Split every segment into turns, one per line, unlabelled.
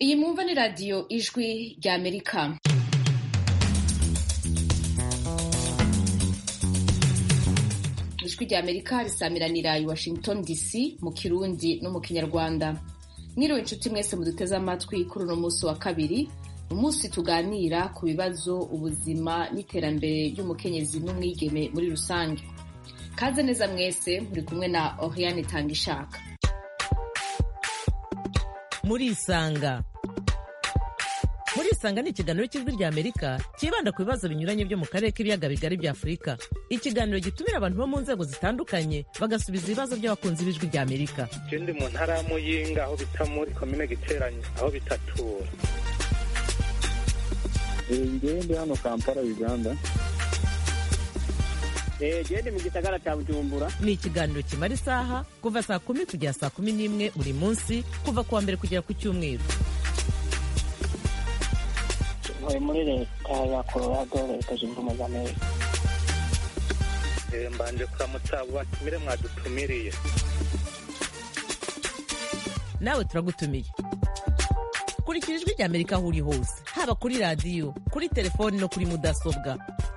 iyi mwumva ni radiyo ijwi rya amerika ijwi rya amerika risamiranira i washington dc mu kirundi no mu kinyarwanda mwiriwe inshuti mwese muduteze amatwi kuri uno munsi wa kabiri umunsi tuganira ku bibazo ubuzima n'iterambere ry'umukenyezi n'umwigeme muri rusange kaze neza mwese muri kumwe na oriane tangishaka
murisanga murisanga ni ikiganiro cy'ijwi rya amerika cyibanda ku bibazo binyuranye byo mu karere k'ibiyaga bigari bya afurika ikiganiro gitumira abantu bo mu nzego zitandukanye bagasubiza ibibazo by'abakunzi b'ijwi rya amerika
je ndi mu ntara ya muyinga aho bita muri komine giteranye aho bitatura
ngewe ndi hano kampala uganda
gende mu gisagara cya bujumbura
ni ikiganiro kimara isaha kuva saa kumi kugera saa kumi n'imwe buri munsi kuva ku wa mbere kugera ku cyumweru
ntuye muri leta ya colorado leta zunze ubumwe za amerika
Eh, mbanje kuramutsa abo batumire mwadutumiriye
nawe turagutumiye kurikira ijwi rya amerika aho uri hose haba kuri radiyo kuri telefoni no kuri mudasobwa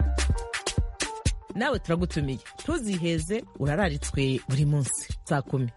nawe turagutumiye ntuziheze urararitswe buri munsi saa kumi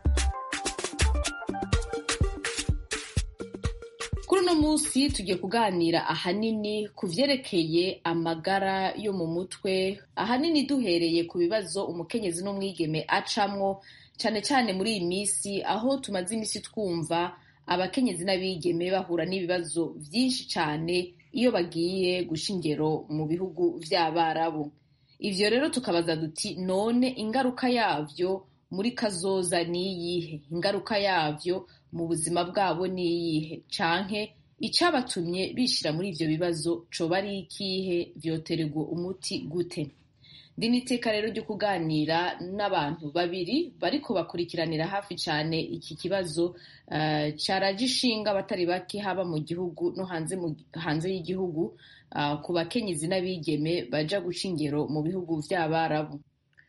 kuri uno munsi tugiye kuganira ahanini ku vyerekeye amagara yo mu mutwe ahanini duhereye ku bibazo umukenyezi n'umwigeme acamwo cane cane muri iyi minsi aho tumaze imisi twumva abakenyezi n'abigeme bahura n'ibibazo vyinshi cane iyo bagiye guca ingero mu bihugu vy'abarabu ivyo rero tukabaza duti none ingaruka yavyo muri kazoza niyihe ingaruka yavyo mu buzima bwabo niyihe canke icabatumye bishira muri ivyo bibazo coba ari ikihe vyotererwa umuti gute ndi n'iteka rero ryo kuganira n'abantu babiri bariko bakurikiranira hafi cane iki kibazo uh, caraje ishinga abatari bake haba mu gihugu no hanze, mu, hanze y'igihugu uh, ku bakenyezi n'abigeme baja guca ingero mu bihugu vy'abarabu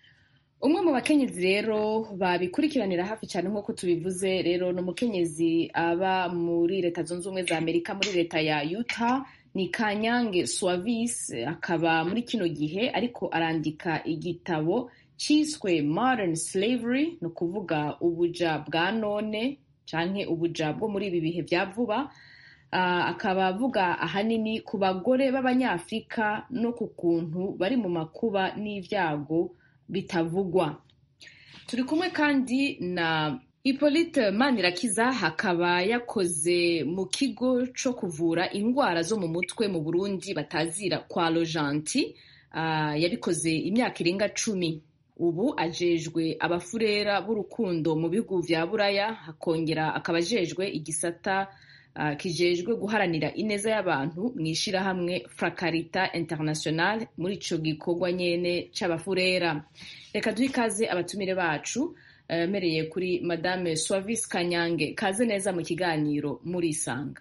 umwe mu bakenyezi rero babikurikiranira hafi cyane nk'uko tubivuze rero ni umukenyezi aba muri leta zunze ubumwe za amerika muri leta ya utah ni kanyange swavis akaba muri kino gihe ariko arandika igitabo cyiswe modern slavery ni ukuvuga ubuja bwa none canke ubuja bwo muri ibi bihe bya vuba uh, akaba avuga ahanini ku bagore b'abanyafurika no ku kuntu bari mu makuba n'ivyago bitavugwa turi kumwe kandi na Hippolyte Manirakiza hakaba yakoze mu kigo co kuvura indwara zo mu mutwe mu Burundi batazira kwa Rojanti uh, yabikoze imyaka irenga cumi ubu ajejwe abafurera b'urukundo mu bihugu vya Buraya hakongera akaba ajejwe igisata uh, kijejwe guharanira ineza y'abantu mw'ishirahamwe Fracarita International muri ico gikorwa nyene c'abafurera reka duhe ikaze abatumire bacu mereye kuri madame Swavis Kanyange kaze neza mu kiganiro murisanga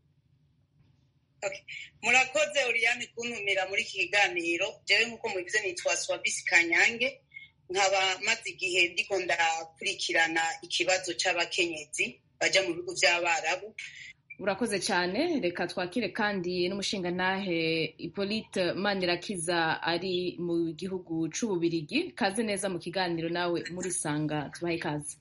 okay. murakoze Oriane kuntumira muri iki kiganiro jewe nk'uko mubivuze nitwa Swavis Kanyange nkaba maze igihe ndiko ndakurikirana ikibazo c'abakenyezi baja mu bihugu vy'abarabu
urakoze cyane reka twakire kandi n'umushingantahe Hippolyte Manirakiza ari mu gihugu c'ububirigi kaze neza mu kiganiro nawe muri sanga tubahe ikaze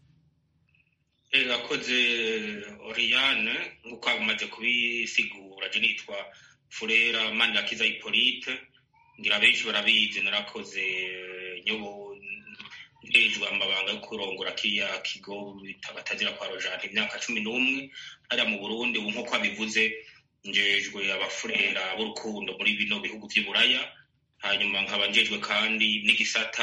urakoze Oriane nk'uko bamaze kubisigura je nitwa Furera Manirakiza Hippolyte ngira benshi barabizi narakoze nyobo njejwe amabanga yo kurongora kiriya kigo batazira kwa rojante imyaka cumi n'umwe hariya mu burundi ubu nk'uko abivuze njejwe abafurera b'urukundo muri bino bihugu vy'iburaya hanyuma nkaba njejwe kandi n'igisata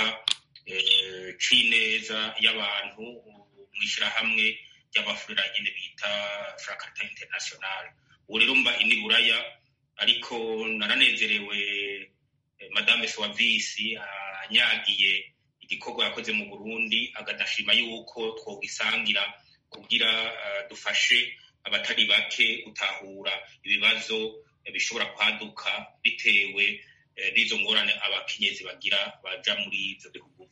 c'ineza y'abantu mw'ishirahamwe ry'abafurera nyene bita fracarita international ubu rero mba ini buraya ariko naranezerewe madame swavisi anyagiye igikorwa yakoze mu burundi agadashima yuko twogisangira kugira uh, dufashe abatari bake gutahura ibibazo bishobora kwaduka bitewe n'izo ngorane abakenyezi bagira baja muri ivyo bihugu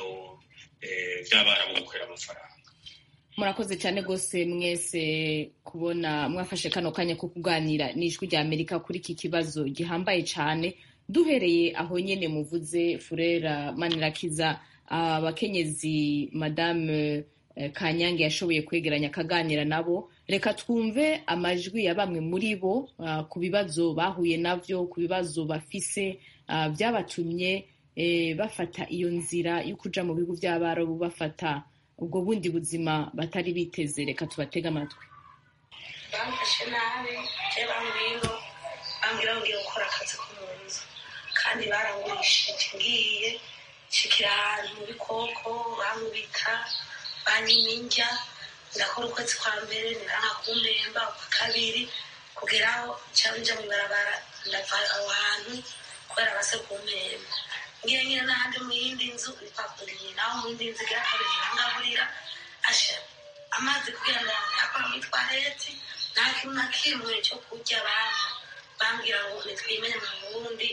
vy'abarabu gukorera amafaranga
murakoze cyane rwose mwese ku kubona mwafashe kano kanya ko kuganira n'ijwi rya amerika kuri iki kibazo gihambaye cyane duhereye aho nyine muvuze furera manirakiza abakenyezi madame eh, kanyange yashoboye kwegeranya akaganira nabo reka twumve amajwi ya bamwe muri bo ah, ku bibazo bahuye navyo ku bibazo bafise ah, byabatumye eh, bafata iyo nzira yo kuja mu bihugu by'abarabu bafata ubwo bundi buzima batari biteze reka tubatege amatwi
bamfashe nabi je bambwira bambwira ngo ngiye gukora akazi ko mu nzu kandi barangurishije ngiye nshikira ahantu mu bikoko bankubita banyima indya ndakora ukwezi kwa mbere niranga kumpemba ukwa kabiri kugeraho cyangwa nja mw'ibarabara ndava aho hantu kubera base kumpemba ngiye nyine n'ahandi mu yindi nzu bipapuriye naho mu yindi nzu igira kabiri nirangaburira asha amazi kugira ngo yakora muri twareti nta kintu na kimwe cyo kurya abantu bambwira ngo nitwimene mu burundi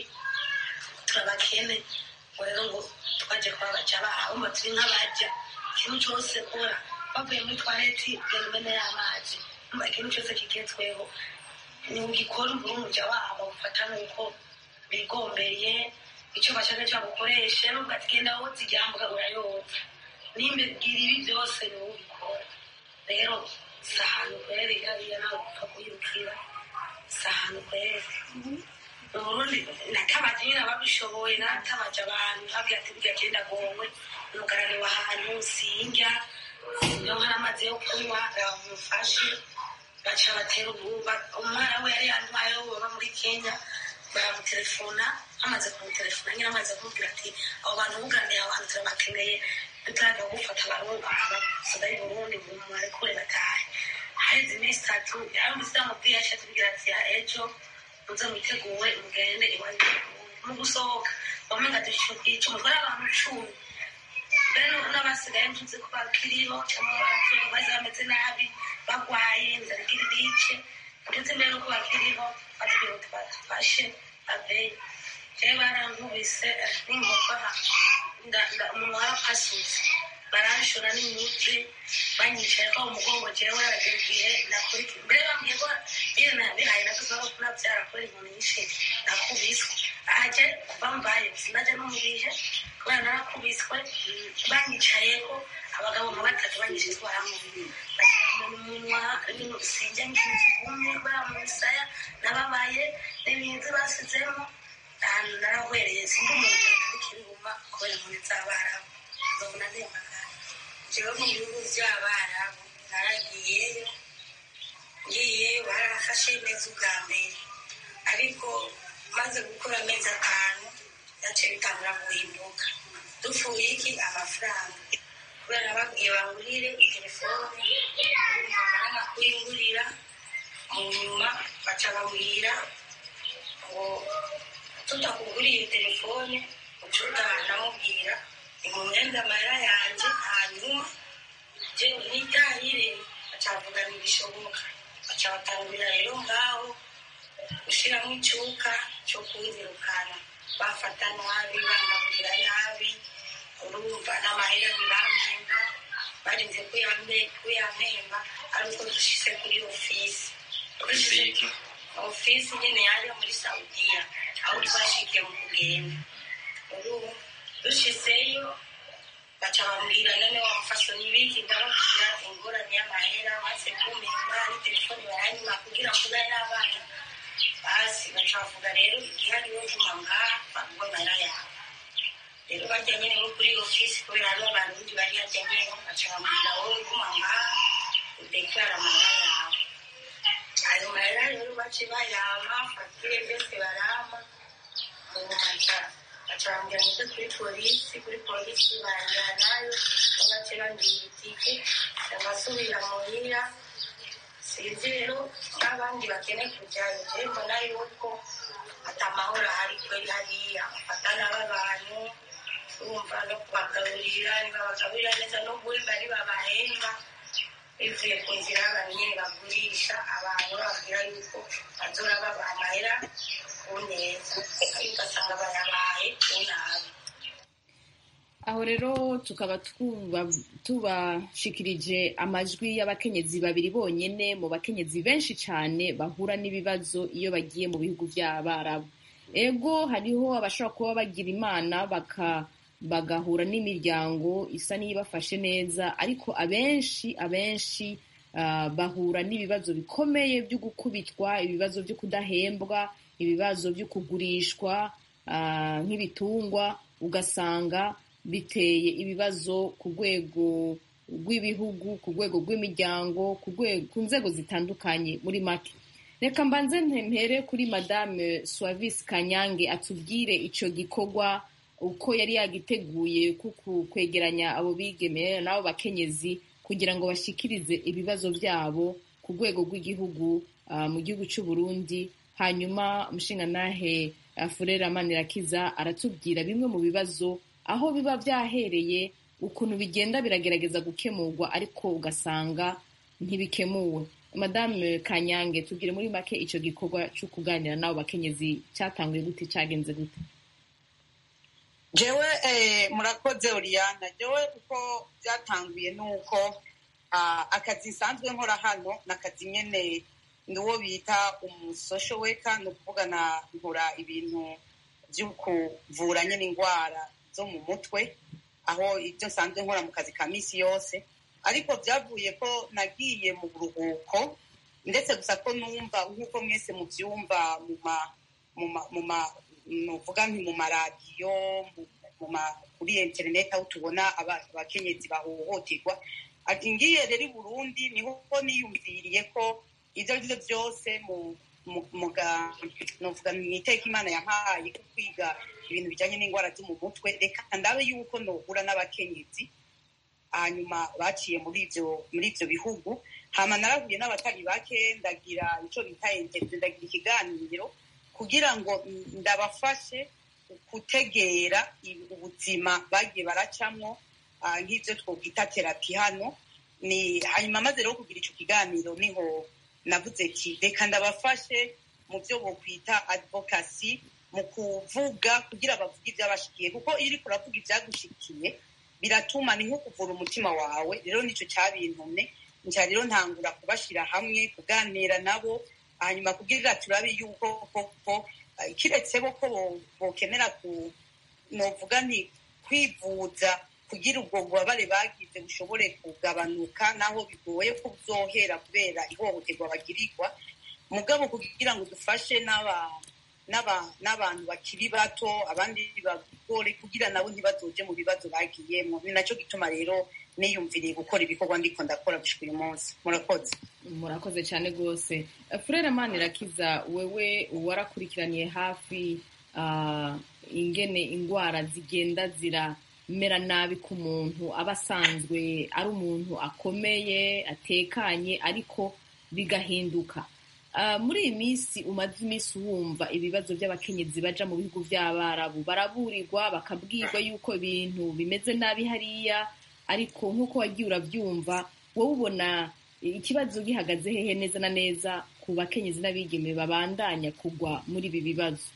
turabakene ngo rero ngo twaje kubabaja baho ngo turi nk'abaja ikintu cyose kora bavuye muri twareti genda umene y'amazi umva ikintu cyose kigezweho ugikora umbura umuja wabo ufata nuko bigombeye icyo bashaka cyagukoresha nubwo ati genda woza iryambuka urayoza nimba gira ibi byose ni wowe ubikora rero si ahantu kweri hariya nawe gupfa kuyirukira si ahantu kweri mu burundi natabaje nyine ababishoboye natabaje abantu babwira ati burya genda gowe umugarane wa hantu sindya iyo nkari amazi yo kunywa bamufashe baca batera ububa umwana we yari yantwayeho baba muri kenya baramutelefona amaze kumutelefona nyine amaze kumubwira ati abo bantu buganiye abantu turabakeneye tutaraga gufata abarundi abasada y'u burundi mwarekure batahe haheze iminsi itatu yaramutse yamubwiye yaciye atubwira ati ejo muze mwiteguwe mugende iwanyu mu gusohoka bamwe ngo dushyukiye umutware abantu cumi mbere n'abasigaye ntuzi ko bakiriho cyangwa barapfuye bazi bameze nabi bagwaye inzara igira ibice ndetse mbere n'uko bakiriho batubwira ngo tubafashe aveyi rero barankubise n'inkoko umuntu warapasutse baranshora n'imiti banyicaye ko umugongo jewe aragera igihe nakora iki mbere bambwiye ko iyo nabihaye nakoze ko nabyara kubera inkoni nyinshi nakubiswe aje kuva mbaye sinaje no mu bihe kubera narakubiswe banyicayeho abagabo nka batatu banyicaye baramubiri bashyira mu munwa ibintu sinjya nk'inzu kumwe kubera mu misaya nababaye n'ibintu basizemo ahantu narahwereye sindi umuntu n'ikirihuma kubera inkoni z'abarabu ndabona ndemagana jewe mu bihugu by'abarabu naragiyeyo ngiyeyo barafashe neza ubwa mbere ariko maze gukora amezi atanu yaciye bitangura guhinduka dupfuye iki amafaranga kubera babwiye bangurire telefone bamara kuyingurira mu nyuma baca bambwira ngo tutakuguriye telefone ucuta ndamubwira imumwenda amahera yanjye hanyuma je nitahire acavuga ntibishoboka baca batangurira rero ngaho gushiramo icuka cyo kunyirukana bafata nabi bangaburira nabi urumva n'amahera ntibamwemba barinze kuyampemba ari uko dushyize kuri ofisi ofisi nyine yaje muri saudiya aho twashikiye mu kugenda urubu dushizeyo baca bambwira none wamufasha n'ibiki ndababwira ingorane y'amahera maze kumpemba ari telefone baranyuma kugira ngo ube n'abana basi baca bavuga rero igihe ariwe guma ngaha baguha amahera yawe rero bajya nyine bo kuri ofisi kubera hariho abantu bari hajya nyine baca bambwira wowe guma ngaha udeklara amahera yawe ayo mahera rero bace bayama fagitire byose barama umumaca baca bambwira ngo kuri polisi kuri polisi banjyana nayo bace bambwira itike bagasubira muhira sinzi rero n'abandi bakeneye kujyayo rero mbona yuko atamahoro ahari kweri hariya bafata nabi abantu urumva no kubagaburira ntibabagaburira neza no guhemba ntibabahemba bivuye ku nzira y'abantu nyine bagurisha abantu bababwira yuko bazora babaha amahera ku neza ariko ugasanga bayabaye ku nabi
aho rero tukaba tubashikirije amajwi y'abakenyezi babiri bonyine mu bakenyezi benshi cyane bahura n'ibibazo iyo bagiye mu bihugu by'abarabu ego hariho abashobora kuba bagira imana bagahura n'imiryango isa n'iyibafashe neza ariko abenshi abenshi bahura n'ibibazo bikomeye byo gukubitwa ibibazo byo kudahembwa ibibazo byo kugurishwa nk'ibitungwa ugasanga biteye ibibazo ku rwego rw'ibihugu ku rwego rw'imiryango ku nzego zitandukanye muri make reka mbanze mpere kuri madame suwavisi kanyange atubwire icyo gikorwa uko yari yagiteguye kwegeranya abo bigemera n'abo bakenyezi kugira ngo bashyikirize ibibazo byabo ku rwego rw'igihugu mu gihugu cy'u Burundi hanyuma umushingantahe furera manirakiza aratubwira bimwe mu bibazo aho biba byahereye ukuntu bigenda biragerageza gukemurwa ariko ugasanga ntibikemuwe madame kanyange tubwire muri make icyo gikorwa cyo kuganira n'abo bakenyezi cyatanguye gute cyagenze gute
jewe murakoze oriyana jewe uko byatanguye ni uko akazi nsanzwe nkora hano ni akazi nyine ni uwo bita umusosho weka ni ukuvuga nkora ibintu byo kuvura nyine indwara zo mu mutwe aho ibyo nsanzwe nkora mu kazi ka minsi yose ariko byavuye ko nagiye mu buruhuko ndetse gusa ko numva nk'uko mwese mubyumva mu ma nuvuga nti mu maradiyo kuri interineti aho tubona abakenyezi bahohoterwa ngiye rero i burundi niho niyumviriye ko ibyo ari byo byose nuvuga mu iteka imana yampaye kwiga ibintu bijyanye n'indwara zo mu mutwe reka ndabe yuko nohura n'abakenyezi hanyuma baciye muri ibyo muri ibyo bihugu hama narahuye n'abatari bake ndagira icyo bita interview ndagira ikiganiro kugira ngo ndabafashe gutegera ubuzima bagiye baracamo nk'ibyo twokwita terapi hano ni hanyuma maze rero kugira icyo kiganiro niho navuze ki reka ndabafashe mu byo bokwita advocacy mu kuvuga kugira bavuge ibyabashikiye kuko iyo uri kuravuga ibyagushikiye biratuma ni nko kuvura umutima wawe rero nicyo cyabintumye nca rero ntangura kubashyira hamwe kuganira nabo hanyuma kugira turabe yuko koko kiretse bo ko bokenera ku novuga nti kwivuza kugira ubwo bubabare bagize bushobore kugabanuka naho bigoye ko byohera kubera ihohoterwa bagirirwa mugabo kugira ngo dufashe n'abantu bakiri bato abandi bagore kugira nabo ntibazoje mu bibazo bagiyemo ni nacyo gituma rero niyumviriye gukora ibikorwa ndiko ndakora gushika uyu munsi murakoze
murakoze cyane rwose furere manirakiza wewe warakurikiraniye hafi ingene indwara zigenda ziramera nabi ku muntu aba asanzwe ari umuntu akomeye atekanye ariko bigahinduka muri iyi minsi umaze iminsi wumva ibibazo by'abakenyezi baja mu bihugu by'abarabu baraburirwa bakabwirwa yuko ibintu bimeze nabi hariya ariko nk'uko wagiye urabyumva wowe ubona ikibazo gihagaze hehe neza na neza ku bakenyezi n'abigeme babandanya kugwa muri ibi bibazo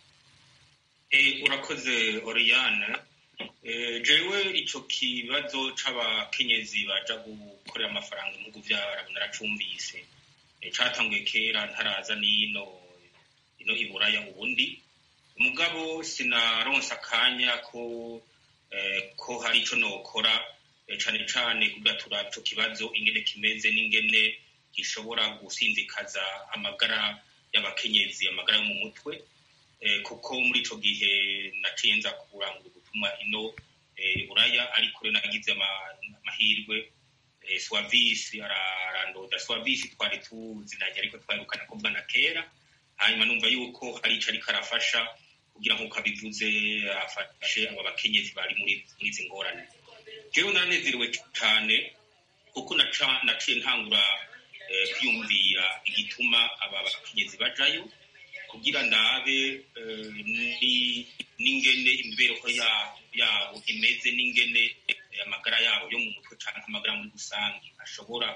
urakoze oriyane jewe icyo kibazo c'abakenyezi baja gukorera amafaranga mu bihugu by'abarabu naracumvise catanguye kera ntaraza n'ino ino iburaya ubundi umugabo sinaronsa akanya ko ko hari ico nokora cane cane kugatura ico kibazo ingene kimeze n'ingene gishobora gusinzikaza amagara y'abakenyezi amagara yo mu mutwe kuko muri ico gihe naciye nza kurangura gutuma ino iburaya ariko rero nagize amahirwe swavisi arandoda swavisi twari tuzinanye ariko twarukana kuvugana kera hanyuma numva yuko hari ico ariko arafasha kugira nk'uko abivuze afashe aba bakenyezi bari muri izi ngorane jewe naranezerewe cane kuko naciye ntangura kwiyumvira igituma aba bakenyezi bajayo kugira ndabe n'ingene imibereho yabo imeze n'ingene amagara yabo yo mu mutwe cyangwa amagara muri rusange ashobora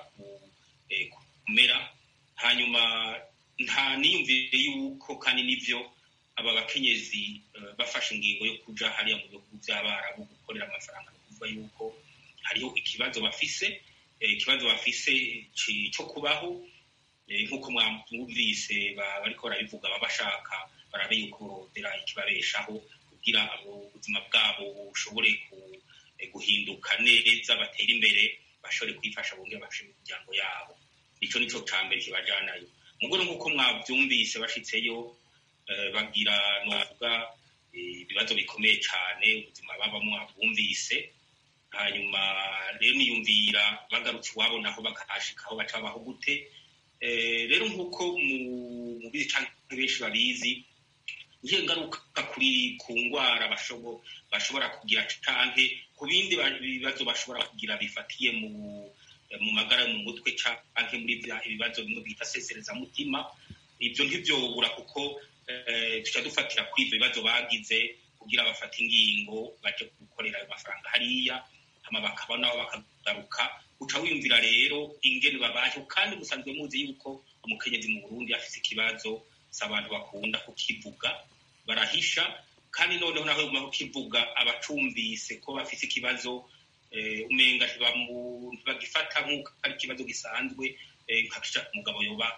kumera hanyuma nta niyumvire yuko kandi n'ibyo aba bakenyezi bafashe ingingo yo kuja hariya mu bihugu by'abarabu gukorera amafaranga ni ukuvuga yuko hariho ikibazo bafise ikibazo bafise cyo kubaho nk'uko mwumvise bariko barabivuga baba bashaka barabe yuko borondera ikibabeshaho kugira ubuzima bwabo bushobore guhinduka neza batere imbere bashobore kwifasha bongera bafashe imiryango yabo ico nico ca mbere kibajanayo mugore nk'uko mwavyumvise bashitseyo bagira novuga ibibazo bikomeye cane ubuzima babamwo bumvise hanyuma rero niyumvira bagarutse iwabo naho bakahashika aho baca babaho gute rero nk'uko mu bizi canke benshi babizi ngiye ngaruka kuri ku ngwara bashobora kugira canke ku bindi bibazo bashobora kugira bifatiye mu mu magara yo mu mutwe canke muri ibibazo bimwe bita seserezamutima ibyo ntivyobura kuko tuca dufatira kuri ivyo bibazo bagize kugira bafate ingingo baje gukorera ayo mafaranga hariya hama bakaba nabo bakagaruka uca wiyumvira rero ingene babayeho kandi musanzwe muzi yuko umukenyezi mu burundi afise ikibazo si abantu bakunda kukivuga barahisha kandi noneho naho yaguma kukivuga abacumvise ko bafise ikibazo umenga ntibagifata nk'uko ari ikibazo gisanzwe nka umugabo yoba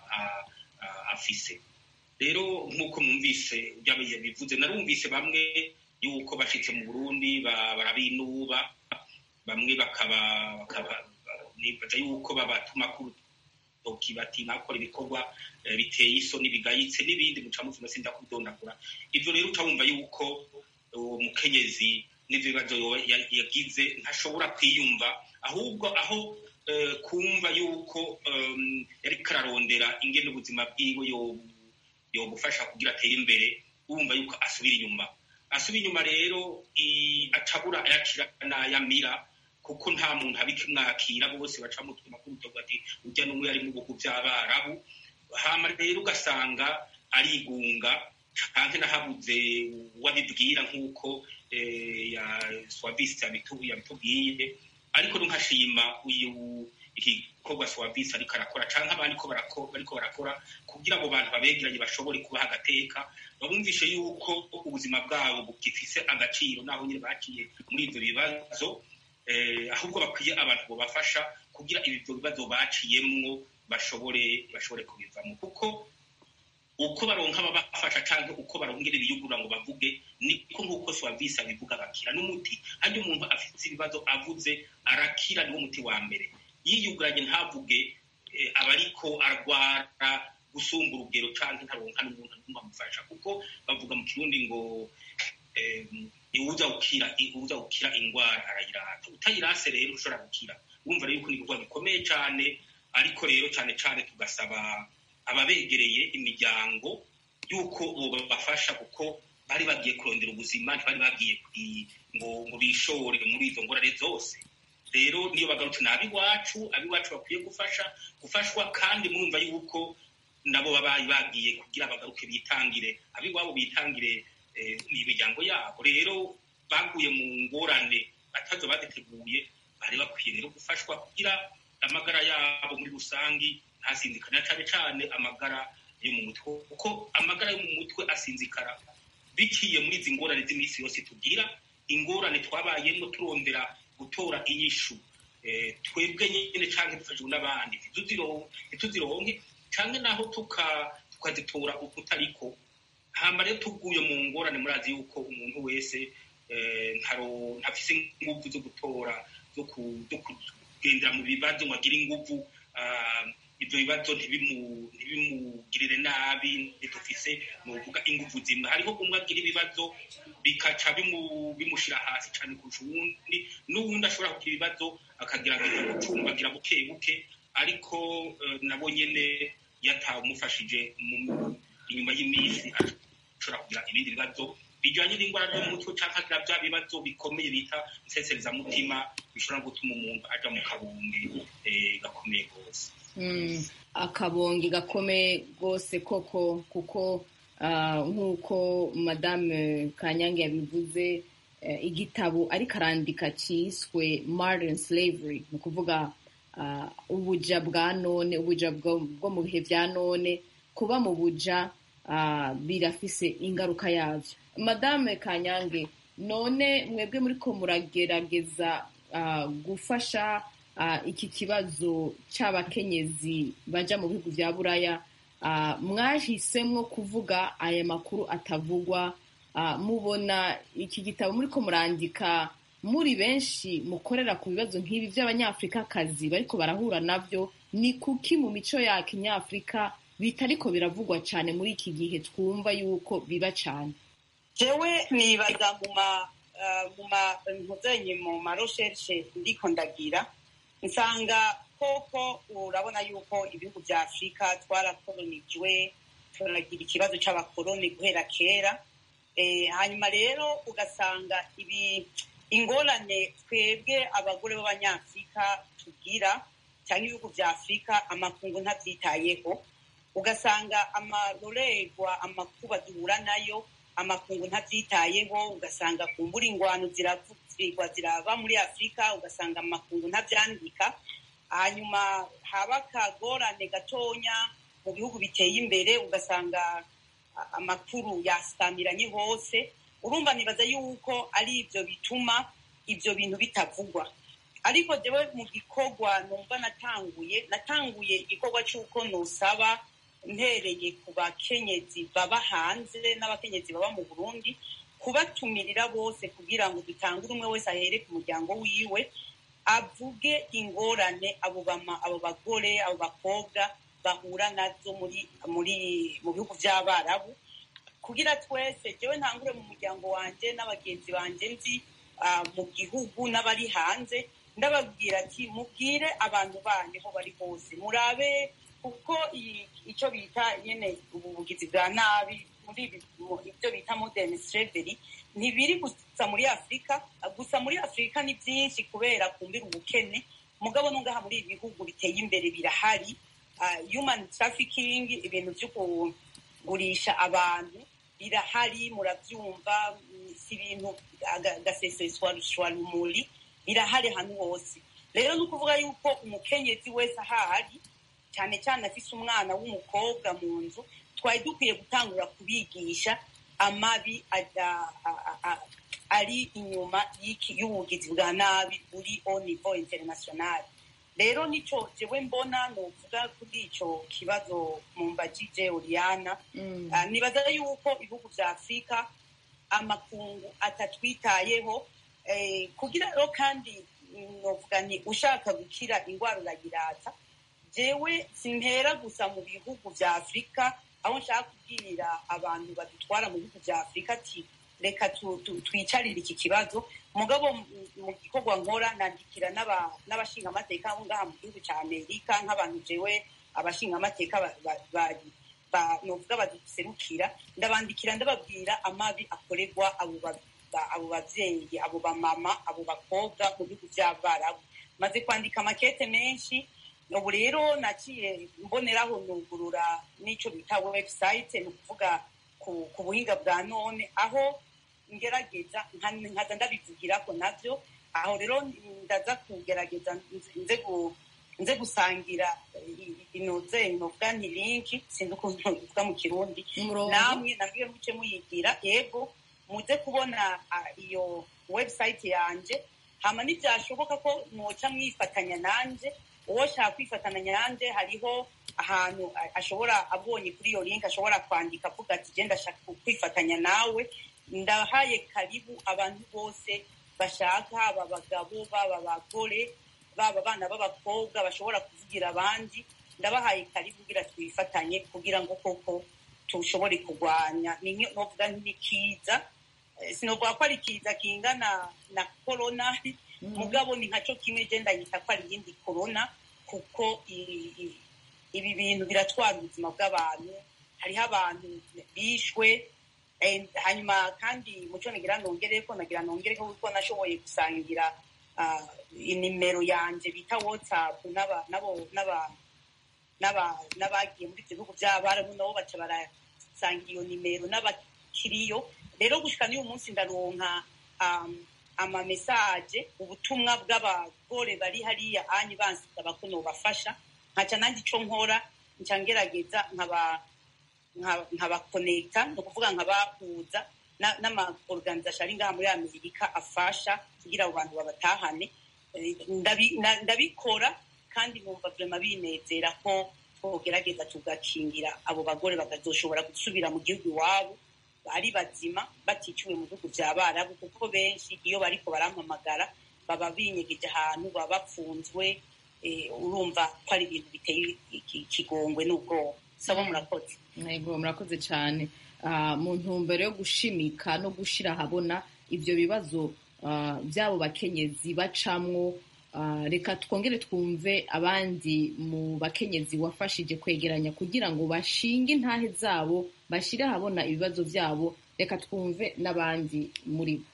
afise rero nk'uko mwumvise bivuze narumvise bamwe yuko bashitse mu burundi barabinuba bamwe bakaba nibaza yuko babatuma ku rutoki bati nakora ibikorwa biteye isoni bigayitse n'ibindi muca muvuma sinda kubidondagura ivyo rero uca wumva yuko uwo mukenyezi n'ivyo bibazo yagize ntashobora kwiyumva ahubwo aho kumva yuko yariko ararondera ingene ubuzima bwiwe yogufasha kugira atere imbere wumva yuko asubira inyuma asubira inyuma rero acabura ayakira n'ayamira kuko nta muntu abikimwakira bose baca mu twuma k'urutogo ati urya n'umwe yari mu bihugu by'abarabu hama rero ugasanga arigunga canke nahabuze uwabibwira nk'uko ya swavisi yabitubwiye ariko nkashima uyu igikorwa swavisi ariko arakora canke abandi ko bariko barakora kugira abo bantu babegeranye bashobore kubaha agateka babumvishe yuko ubuzima bwabo bugifise agaciro naho nyine baciye muri ivyo bibazo ahubwo bakwiye abantu bobafasha kugira ibyo bibazo baciyemwo bashobore bashobore kubivamo kuko uko baronka ababafasha canke uko barongera ibiyugura ngo bavuge niko nk'uko swavisi abivuga bakira n'umuti harya umuntu afite ibibazo avuze arakira niwo muti wa mbere yiyuguranye ntavuge aba ariko arwara gusumba urugero canke ntaronka n'umuntu n'umwe amufasha kuko bavuga mu kirundi ngo iwuza gukira iwuza gukira ingwara arayirata utayirase rero ushobora gukira wumva rero yuko ni igikorwa gikomeye cane ariko rero cane cane tugasaba ababegereye imiryango yuko bobafasha kuko bari bagiye kurondera ubuzima ntibari bagiye ngo ngo bishore muri izo ngorane zose rero niyo bagarutse ni ab'iwacu ab'iwacu bakwiye gufasha gufashwa kandi murumva yuko nabo babaye bagiye kugira bagaruke bitangire ab'iwabo bitangire imiryango yabo rero baguye mu ngorane batazo baziteguye bari bakwiye rero gufashwa kugira amagara yabo muri rusangi ntasinzikana cyane cyane amagara yo mu mutwe kuko amagara yo mu mutwe asinzikara biciye muri izi ngorane z'iminsi yose tugira ingorane twabayemo turondera gutora inyishu twebwe nyine cyangwa dufashijwe n'abandi ntituzironke cyangwa naho tukazitora ukutariko hamba rero tuguye mu ngorane murazi yuko umuntu wese ntafise inguvu zo gutora zo kugendera mu bibazo ngo agire inguvu ibyo bibazo ntibimugirire nabi ntidufise nuvuga inguvu zimwe hariho umwe agira ibibazo bikaca bimushyira hasi cyane kurusha uwundi n'uwundi ashobora kugira ibibazo akagerageza gucumbagira buke buke ariko nabo nyine yatawumufashije inyuma y'iminsi ashobora kugira ibindi bibazo bijyanye n'indwara zo mu mutwe cyangwa agira bya bibazo bikomeye bita nseserezamutima bishobora gutuma umuntu ajya mu kabunge gakomeye rwose
akabonge gakomeye rwose koko kuko nk'uko madame kanyange yabivuze igitabo ariko arandika cyiswe modern slavery ni ukuvuga ubuja bwa none ubuja bwo mu bihe bya none kuba mu buja ah, birafise ingaruka yavyo madame kanyange none mwebwe muriko muragerageza ah, gufasha ah, iki kibazo c'abakenyezi baja mu bihugu vya buraya ah, mwahisemwo kuvuga aya makuru atavugwa ah, mubona iki gitabo muriko murandika muri benshi mukorera ku bibazo nk'ibi vy'abanyafrikakazi bariko barahura navyo ni kuki mu mico ya kinyafrika bitariko biravugwa cane muri iki gihe twumva yuko biba cane
jewe nibaza mu ma ah, mu ma ntuzenye mu ma recherche ndiko ndagira nsanga koko urabona yuko ibihugu vya afurika twarakolonijwe turagira ikibazo c'abakoloni guhera kera eh, hanyuma rero ugasanga ibi ingorane twebwe abagore b'abanyafurika tugira cyangwa ibihugu vya afurika amakungu ntavyitayeho ugasanga amarorerwa amakuba duhura nayo amakungu ntavyitayeho ugasanga kumbura ingwano ziravugirwa ziraba muri afurika ugasanga amakungu ntavyandika hanyuma haba akagorane gatonya mu bihugu biteye imbere ugasanga a- amakuru yasamiranye hose urumva nibaza yuko ari ivyo bituma ivyo bintu bitavugwa ariko jewe mu gikorwa numva natanguye natanguye igikorwa c'uko nosaba mpereye ku bakenyezi baba hanze n'abakenyezi baba mu burundi kubatumirira bose kugira ngo dutangure umwe wese ahere ku muryango wiwe avuge ingorane abo bama abo bagore abo bakobwa bahura nazo muri muri mu bihugu vy'abarabu kugira twese jewe ntangure mu muryango wanje n'abagenzi banje nzi ah, mu gihugu n'abari hanze ndababwira ati mubwire abantu banyu aho bari hose murabe kuko i- ico bita nyene ubuvugizi bwa nabi muri ibi- mu- ibyo bita modern slavery ntibiri gusa muri afurika gusa muri afurika ni byinshi kubera kumbira ubukene mugabo nungaha muri ibi bihugu biteye imbere birahari Ah, human trafficking ibintu vyo kugurisha abantu birahari muravyumva mm, si ibintu aga- agaseseswa rumuri birahari ahantu hose rero ni ukuvuga yuko umukenyezi wese ahari cyane cyane afise umwana w'umukobwa mu nzu twari dukwiye gutangura kubigisha amabi aja- a- a- a- ari inyuma y'iki- y'ubugizi bwa nabi buri au niveau international rero nico jewe mbona novuga kuri ico kibazo mumbajije oriana Ah, nibaza yuko ibihugu vya afurika amakungu atatwitayeho eh, kugira rero kandi mm, novuga ni ushaka gukira ingwara urayirata jewe simpera gusa mu bihugu vya afurika aho nshaka kubwirira abantu badutwara mu bihugu vya afurika ati reka tu- tu- twicarire iki kibazo mugabo m- mu gikorwa nkora nandikira n'aba- n'abashingamateka abo ngaha mu gihugu ca amerika nk'abantu jewe abashingamateka ba- ba- bari ba- novuga baduserukira ndabandikira ndababwira amabi akorerwa abo ba- ba- abo bavyeyi abo bamama abo bakobwa mu bihugu vy'abarabu maze kwandika amakete menshi ubu rero naciye mboneraho nugurura n'ico bita website ni ukuvuga ku, ku buhinga bwa none aho ngerageza nka- nkaza ndabivugirako navyo aho rero ndaza kugerageza nze- nze gu- nze gusangira inoze novuga nti linki sinzi ukuntu bivuga mu kirundi
Umurongo.
namwe nabwiwe muce muyigira yego muze kubona ah, iyo website yanje hama ntibyashoboka ko mwoca mwifatanya nanje uwo shaka kwifatanya nanje hariho ahantu a- ashobora abonye kuri iyo link ashobora kwandika avuga ati genda ndashaka kwifatanya nawe ndahaye karibu abantu bose bashaka baba abagabo baba abagore baba abana b'abakobwa bashobora kuvugira abandi ndabahaye karibu kugira twifatanye kugira ngo koko tushobore kurwanya ni nki- novuga ntikiza sinovuga ko ari kiza kingana na korona mugabo ni nkaco kimwe je ndayita ko ari iyindi korona kuko i- i- ibi bintu biratwara ubuzima bw'abantu hariho abantu bishwe eh, hanyuma kandi muco nagira nongereko nagira nongereko kuko nashoboye gusangira ah, inimero yanje bita whatsapp n'aba- nabo- n'aba- n'aba- n'abagiye muri ibyo bihugu by'abarabu nabo baca barasangira iyo nimero n'abakiriyo rero gushika n'uyu munsi ndaronka um, amamesaje ubutumwa bw'abagore bari hariya anyi bansaba ko nobafasha nkaca nanjye ico nkora nca ngerageza nkaba nkabakonekita ni ukuvuga nkabahuza n'amaorganisation ari ngaha muri amerika afasha kugira abo bantu babatahane ndabikora kandi numva vrema binezera ko twogerageza tugakingira abo bagore bakazoshobora gusubira mu gihugu iwabo ari bazima baticiwe mu bihugu vya barabu kuko benshi iyo bariko barampamagara baba binyegeje ahantu baba bapfunzwe urumva ko ari ibintu biteye ikigongwe n'ubwoba sabo murakoze
yego murakoze cyane mu ntumbero yo gushimika no gushira ahabona ibyo bibazo by'abo bakenyezi bacamwo reka twongere twumve abandi mu bakenyezi wafashije kwegeranya kugira ngo bashinge intahe zabo bashyire ahabona ibibazo byabo reka twumve n'abandi muri bo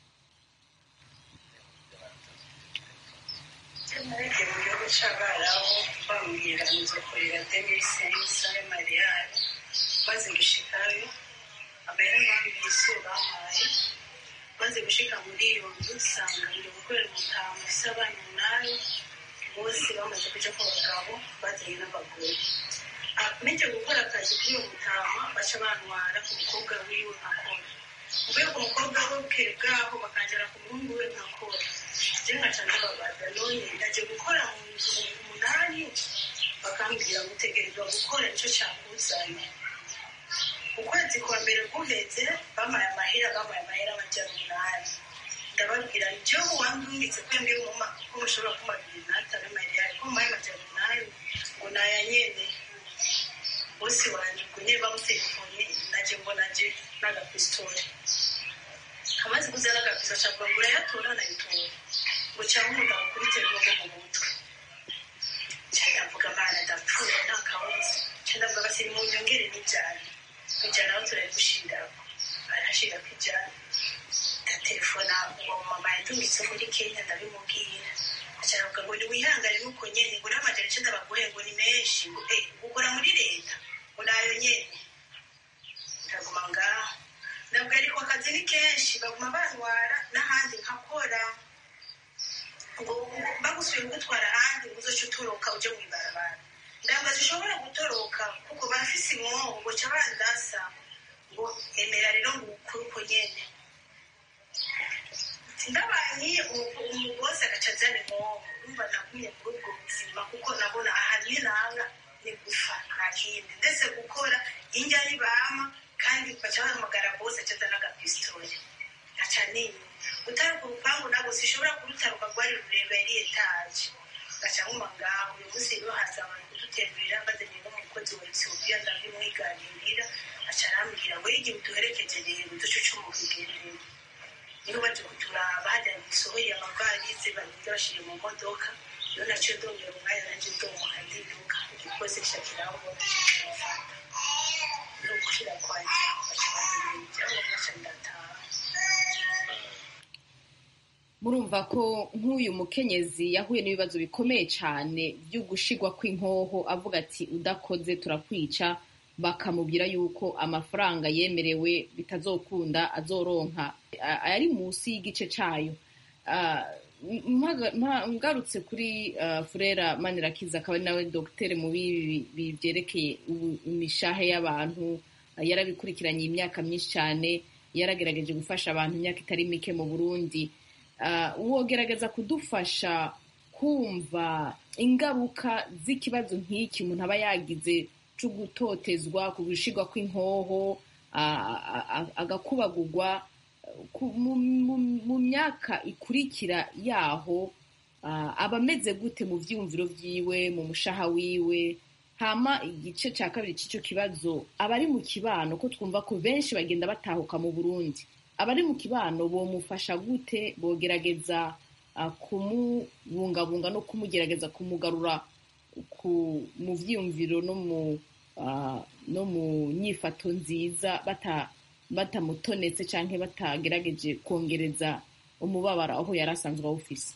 narebye mu gihugu cy'abarabu bambwira nzokorera demisensa y'amariyari maze gushikayo amahera bambise bampaye maze gushika muri iyo nzu usanga ndi gukorera umutamu ufise abana umunani bose bamaze kuja ku bagabo bazanye n'abagore meje gukora akazi kuri uwo mutama baca bantwara ku mukobwa wiwe nkakora mvuye ku mukobwa we bwaho bakanjana ku muhungu we nkakora je nkaca ndababaza none ndaje gukora mu nzu umunani bakambwira gutegerezwa gukora nico cakuzanye ukwezi kwa mbere guheze bamaye amahera bamaye amahera amajana umunani ndababwira jewe wandungitse kwembera umuma ko mushobora kumabiri n'atanu amariyari ko mumaye amajana umunani ngo naya nyene bose wanje ubwo nyene bamutelefone naje mbona je n'agapistole amaze kuzana agapisto cavuga ngo urayatora nayitora ngo cankunda gukubita ibibogo mu mutwe candavuga mana ndapfuye nta kabuza candavuga basi nimunyongere n'ijana kwijana aho turabigushirako arashirako ijana ndatelefona uwo mama yadungitse muri kenya ndabimubwira acaravuga ngo niwihangane nuko nyene ngo n'amajana icenda baguhe ngo ni menshi ngo eh ukora muri leta ngo nayo nyene ndaguma ngaho ndabwo ariko akazi ni kenshi baguma bantwara n'ahandi nkakora ngo bagusubiye kugutwara ahandi ngo uzoce utoroka uje mw'ibarabara ndabwo zishobora gutoroka kuko bafise imwobo ngo ca bandasa ngo emera rero ngo ukure uko nyene ndabaye umugozi agaca azana imwobo urumva nagumye muri ubwo buzima kuko nabona ahantu ninanga ni gufa nta kindi ndetse gukora indya nibama kandi baca bahamagara bose aca azana agapistole aca nini gutaruka urupangu nabwo sishobora kurutaruka rwari rurerure yari etaje gaca nkuma ngaho uyu munsi rero haza abantu kudutemberera bazanye n'umukozi wa ethiopia ndabimwiganirira aca arambwira ngo igihe uduherekeje rero duce ucumuka igendere niho baje kuturaba hajya gisohoye amavalize bagenda bashire mu modoka iyo naciye ndongera umwanya nanje ndomuka ndiruka igikoze shakiraho mufata no gushira kwanje baca bazana ibyangombwa ca ndataha
murumva ko nk'uyu mukenyezi yahuye n'ibibazo bikomeye cyane byo gushigwa kw'inkoho avuga ati udakoze turakwica bakamubwira yuko amafaranga yemerewe bitazokunda azoronka ayari munsi y'igice cyayo ngarutse kuri furera manirakiza akaba ari nawe dogiteri mu bibi byerekeye imishahe y'abantu yarabikurikiranye imyaka myinshi cyane yaragerageje gufasha abantu imyaka itari mike mu burundi wogerageza kudufasha kumva ingaruka z'ikibazo nk'iki umuntu aba yagize cyo gutotezwa ku gushigwa kw'inkoho agakubagurwa mu myaka ikurikira yaho aba ameze gute mu byiyumviro byiwe mu mushaha wiwe hama igice cya kabiri cy'icyo kibazo abari mu kibano ko twumva ko benshi bagenda batahuka mu burundi abari mu kibano bomufasha gute bogerageza kumubungabunga no kumugerageza kumugarura mu byiyumviro no mu nyifato nziza batamutonetse cyangwa batagerageje kongereza umubabaro aho yari asanzwe awufise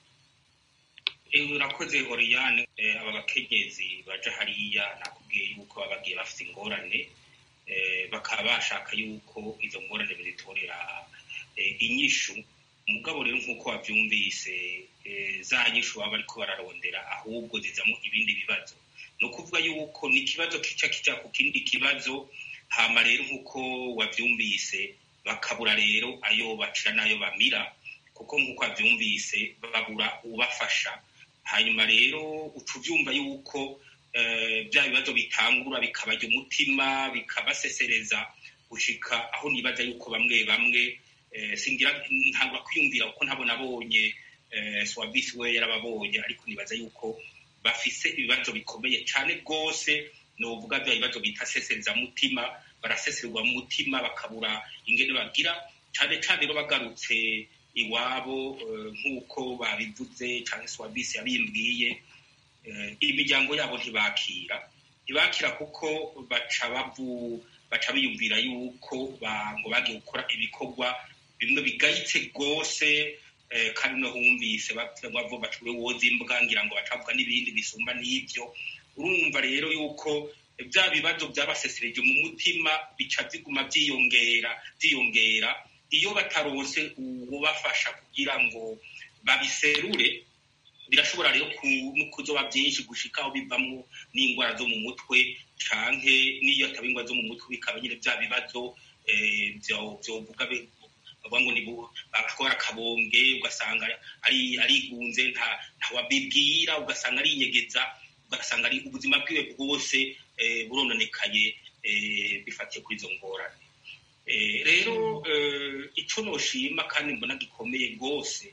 urakoze horiyane aba bakenyezi baja hariya nakubwiye yuko baba bagiye bafite ingorane bakaba bashaka yuko izo ngorane bazitorera inyishu umugabo rero nk'uko wabyumvise za nyishu baba bariko bararondera ahubwo zizamo ibindi bibazo ni ukuvuga yuko ni ikibazo kica kijya ku kindi kibazo hama rero nk'uko wabyumvise bakabura rero ayo bacira n'ayo bamira kuko nk'uko wabyumvise babura ubafasha hanyuma rero uca ubyumva yuko bya bibazo bitangura bikabajya umutima bikabasesereza gushika aho nibaza yuko bamwe bamwe singira ntabwo kwiyumvira kuko ntabwo nabonye swabisi we yarababonye ariko nibaza yuko bafise ibibazo bikomeye cyane rwose ni uvuga bya bibazo bita seserezamutima baraseserwa mu mutima bakabura ingene bagira cyane cyane rero bagarutse iwabo nk'uko babivuze cyangwa swabisi yabimbwiye imiryango yabo ntibakira ntibakira kuko baca bavu baca biyumvira yuko ngo bagiye gukora ibikorwa bimwe bigayitse rwose kandi no humvise bavuga bati we woza imbwa ngira ngo bacavuga n'ibindi bisumba n'ibyo urumva rero yuko bya bibazo byabasesereje mu mutima bica biguma byiyongera byiyongera iyo bataronse ubafasha kugira ngo babiserure birashobora rero kuzoba byinshi gushika aho bivamo n'indwara zo mu mutwe canke n'iyo ataba indwara zo mu mutwe bikaba nyine bya bibazo byovuga bavuga ngo ni akora akabonge ugasanga ari arigunze nta wabibwira ugasanga arinyegeza ugasanga ari ubuzima bwiwe bwose burononekaye bifatiye kuri izo ngorane rero icyo noshima kandi mbona gikomeye rwose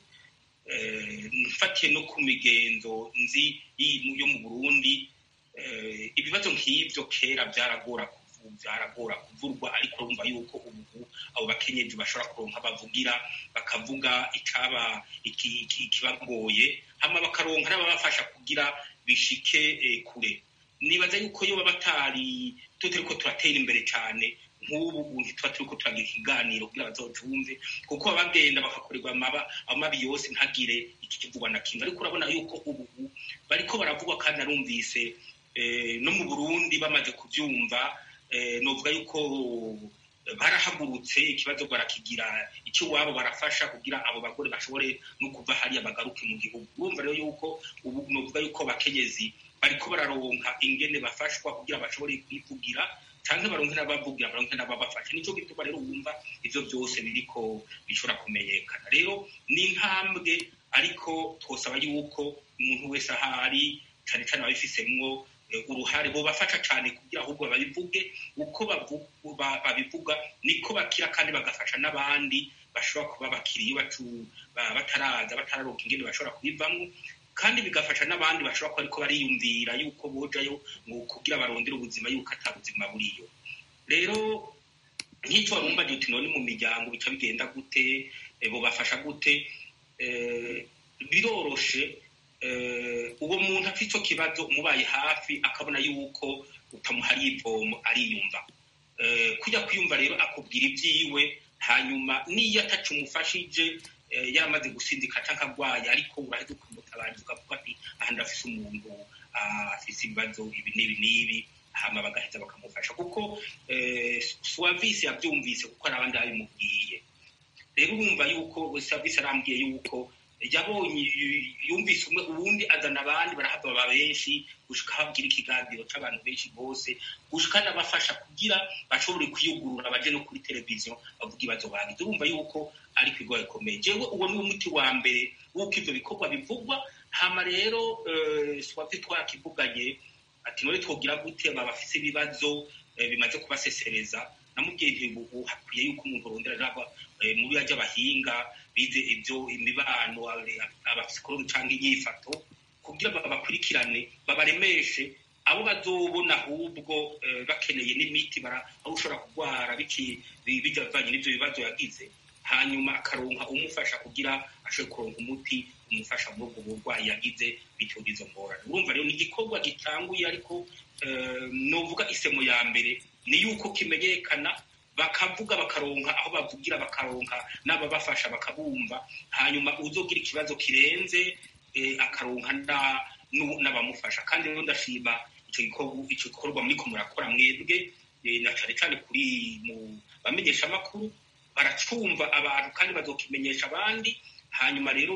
mfatiye no ku migenzo nzi yo mu burundi ibibazo nk'ibyo kera byaragora byaragora kuvurwa ariko urumva yuko ubu abo bakenyezi bashobora kuronka bavugira bakavuga icaba ikibagoye hama bakaronka n'ababafasha kugira bishike kure nibaza yuko iyo baba batari tutariko turatera imbere cyane nk'ubu ubu tuba turiko turagira ikiganiro kugira bazotumve kuko baba bagenda bakakorerwa amabi yose ntagire ikivugwa na kimwe ariko urabona yuko ubu bariko baravugwa kandi narumvise no mu burundi bamaze kubyumva novuga yuko barahagurutse ikibazo barakigira icyo iwabo barafasha kugira abo bagore bashobore no kuva hariya bagaruke mu gihugu urumva rero yuko ubu novuga yuko abakenyezi bariko bararonka ingene bafashwa kugira bashobore kwivugira cyangwa baronke n'abavugira baronke n'ababafasha nicyo gituma rero wumva ivyo byose biriko bishobora kumenyekana rero ni intambwe ariko twosaba yuko umuntu wese ahari cyane cyane ababifisemwo uruhare bobafasha cyane kugira ahubwo babivuge uko babivuga niko bakira kandi bagafasha n'abandi bashobora kuba bakiriye bataraza batararonka ingene bashobora kubivamo kandi bigafasha n'abandi bashobora kuba ariko bariyumvira yuko bojayo ngo kugira barondere ubuzima yuko ata buzima buriyo rero nk'icyo warumva uti none mu miryango bica bigenda gute bobafasha gute biroroshe uwo muntu afite icyo kibazo umubaye hafi akabona yuko utamuhariye ivomo ariyumva kujya kwiyumva rero akubwira ibyiwe hanyuma n'iyo atacu umufashije yaramaze gusinzika cyangwa arwaye ariko urahita ukamutabariza ukavuga ati aha ndafise umuntu afise ibibazo ibi n'ibi n'ibi hama bagahita bakamufasha kuko suwavisi yabyumvise kuko hari abandi babimubwiye rero urumva yuko suwavisi arambwiye yuko yabonye yumvise umwe ubundi azana abandi barahava baba benshi gushika habwira ikiganiro c'abantu benshi bose gushika n'abafasha kugira bashobore kwiyugurura baje no kuri televiziyo bavuga ibibazo bagize urumva yuko ari kwigo bikomeye jewe uwo ni umuti wa mbere w'uko ivyo bikorwa bivugwa hama rero swavye twarakivuganye ati none twogira gute aba bafise ibibazo bimaze kubasesereza namubwiye nti ubu hakwiye yuko umuntu arondera raba muri ajya abahinga bize ibyo imibano abapsikologi cyangwa inyifato kugira babakurikirane babaremeshe abo bazobona ahubwo bakeneye n'imiti aho ushobora kurwara bijyavanye n'ibyo bibazo yagize hanyuma akaronka umufasha kugira ashobore kuronka umuti umufasha muri ubwo burwayi yagize bityo izo ngorane urumva rero ni igikorwa gitanguye ariko novuga isemo ya mbere ni yuko kimenyekana bakavuga bakaronka aho bavugira bakaronka n'ababafasha bakabumva hanyuma uzogira ikibazo kirenze akaronka n'abamufasha kandi rero ndashima icyo gikorwa muriko murakora mwebwe na cane cane kuri mu bamenyesha amakuru baracumva abantu kandi bazokimenyesha abandi hanyuma rero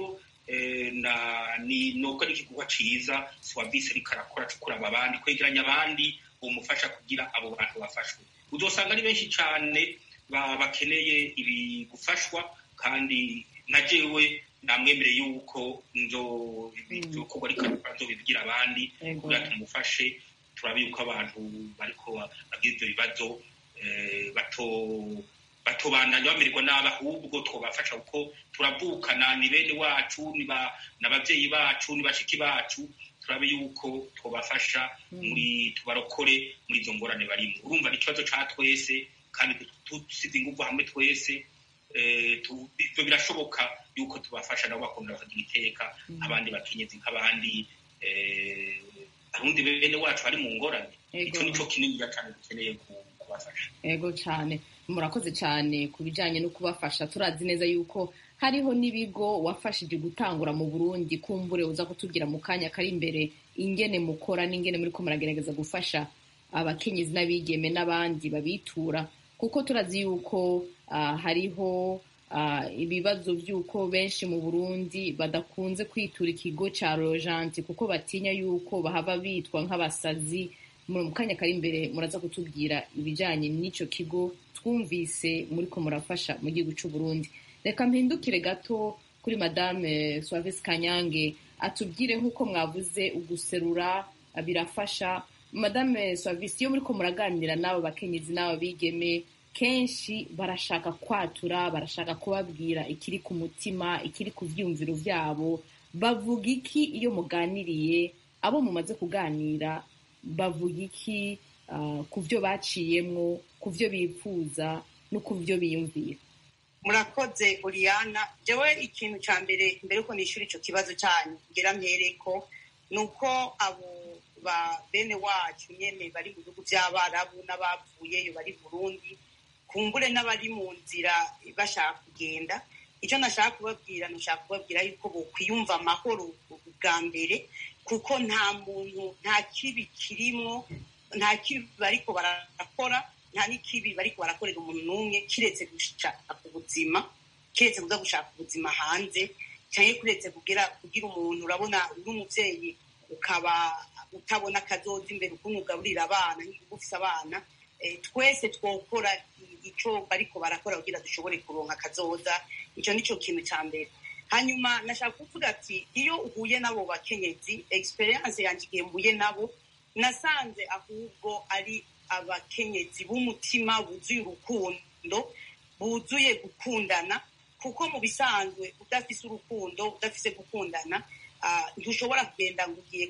ni nubwo ari igikorwa ciza swabisi ariko arakora kuraba abandi kwegeranya abandi bumufasha kugira abo bantu bafashwe uzosanga ari benshi cane bakeneye ibi gufashwa kandi na jewe namwemereye yuko nzokorwa ariko nzobibwira abandi kugira tumufashe turabe yuko abantu bariko bagira ivyo bibazo bato batobandanya bamererwa nabi ahubwo twobafasha kuko turavukana ni bene wacu ni abavyeyi bacu ni bashiki bacu turabe yuko twobafasha muri tubarokore muri izo ngorane barimo urumva ni ikibazo ca twese kandi dusize inguvu hamwe twese ivyo birashoboka yuko tubafasha nabo bakongera bakagira iteka abandi bakenyezi nk'abandi arundi bene wacu bari mu ngorane ico nico kininiya cane dukeneye kubafasha
ego cane murakoze cyane ku bijyanye no kubafasha turazi neza yuko hariho n'ibigo wafashije gutangura mu burundi kumbure uza kutubwira mu kanya kari imbere ingene mukora n'ingene muri ko muragerageza gufasha abakenyezi n'abigeme n'abandi babitura kuko turazi yuko hariho ibibazo by'uko benshi mu burundi badakunze kwitura ikigo cya rojanti kuko batinya yuko bahava bitwa nk'abasazi mu kanya kari imbere muraza kutubwira ibijyanye n'icyo kigo twumvise muri ko murafasha mu gihugu cy'u Burundi reka mpindukire gato kuri madame Suavis Kanyange atubwire nk'uko mwavuze uguserura birafasha madame Suavis iyo muri ko muraganira n'abo bakenyezi n'abo bigeme kenshi barashaka kwatura barashaka kubabwira ikiri ku mutima ikiri ku byiyumviro byabo bavuga iki iyo muganiriye abo mumaze kuganira bavuga iki ku byo baciyemwo ku byo bifuza no ku byo biyumvira
murakoze uriyana jewe ikintu cya mbere mbere yuko nishyura icyo kibazo cyanyu ngira mpereko ni uko abo ba bene wacu nyine bari mu bihugu by'abarabu n'abavuyeyo bari burundi kumbure n'abari mu nzira bashaka kugenda icyo nashaka kubabwira nashaka kubabwira yuko bokwiyumva amahoro bwa mbere kuko nta muntu nta kibi kirimo nta kibi bariko barakora nta n'ikibi bariko barakorera umuntu n'umwe kiretse gushaka ubuzima kiretse kuza gushaka ubuzima hanze cyangwa kuretse kugira kugira umuntu urabona uri umubyeyi ukaba utabona akazoza imbere ukuntu ugaburira abana nk'igihugu ufise abana twese twokora icyo bariko barakora kugira dushobore kuronka akazoza icyo nicyo kintu cya mbere hanyuma nashaka kuvuga ati iyo uhuye n'abo bakenyezi experience yanjye igihe mbuye nabo nasanze ahubwo ari abakenyezi b'umutima buzuye urukundo buzuye gukundana kuko mu bisanzwe udafise urukundo udafise gukundana ntushobora kugenda ngo ugiye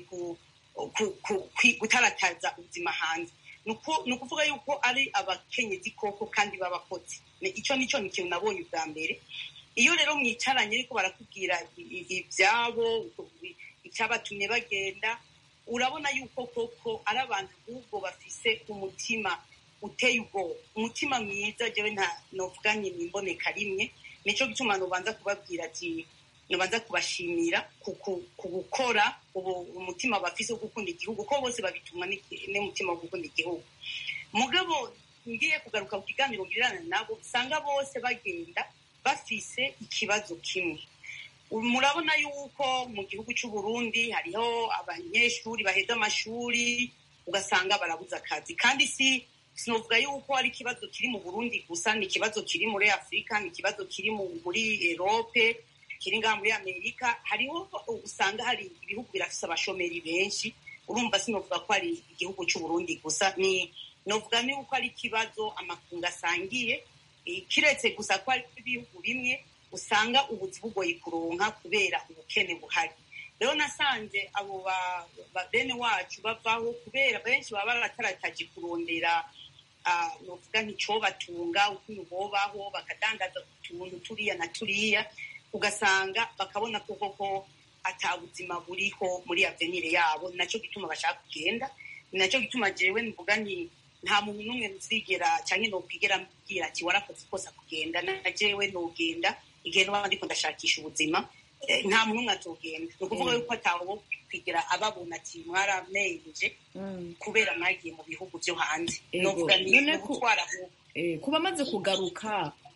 gutarataza ubuzima hanze ni ukuvuga yuko ari abakenyezi koko kandi b'abakozi icyo nicyo ni ikintu nabonye ubwa mbere iyo rero mwicaranye ariko barakubwira ibyabo icyabatumye bagenda urabona yuko koko ari abantu ahubwo bafise umutima uteye ubwoba umutima mwiza jewe nta novuga nti nimboneka rimwe nicyo gituma nubanza kubabwira ati nubanza kubashimira ku gukora umutima bafise wo gukunda igihugu ko bose babitumwa n'umutima wo gukunda igihugu mugabo ngiye kugaruka ku kiganiro ngirana nabo usanga bose bagenda bafise ikibazo kimwe murabona yuko mu gihugu cy'u Burundi hariho abanyeshuri baheza amashuri ugasanga barabuze akazi kandi si sinovuga yuko ari ikibazo kiri mu Burundi gusa ni ikibazo kiri muri Afurika ni ikibazo kiri muri Erope kiri ngaha muri Amerika hariho usanga hari ibihugu birafise abashomeri benshi urumva sinovuga ko ari igihugu cy'u Burundi gusa ni novuga ni uko ari ikibazo amakungu asangiye kiretse gusa ko ari ibihugu bimwe usanga ubuzi bugoye kuronka kubera ubukene buhari rero nasanze abo bene wacu bavaho kubera benshi baba baratarataje kurondera novuga nk'icobatunga ukuntu bobaho bakadandaza utuntu turiya na turiya ugasanga bakabona ko koko ata buzima buriho muri avenire yabo nacyo gituma bashaka kugenda ni nacyo gituma jewe mvuga nti nta muntu n'umwe nzigera cyangwa nokwigera mbwira ati warakoze ikosa kugenda na jewe nogenda igihe nuba ndiko ndashakisha ubuzima nta muntu umwe atogenda ni ukuvuga yuko atawo kwigera ababona ati mwaramenje kubera mwagiye mu bihugu byo hanze novuga ni ugutwara
kuba amaze kugaruka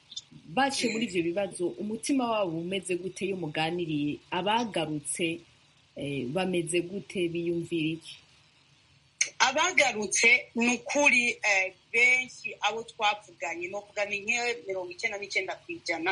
baciye muri ivyo bibazo umutima wabo umeze gute iyo muganiriye abagarutse eh, bameze gute biyumvira iki
abagarutse ni ukuri eh, benshi abo twavuganye novuga ni nke mirongo icyenda n'icyenda ku ijana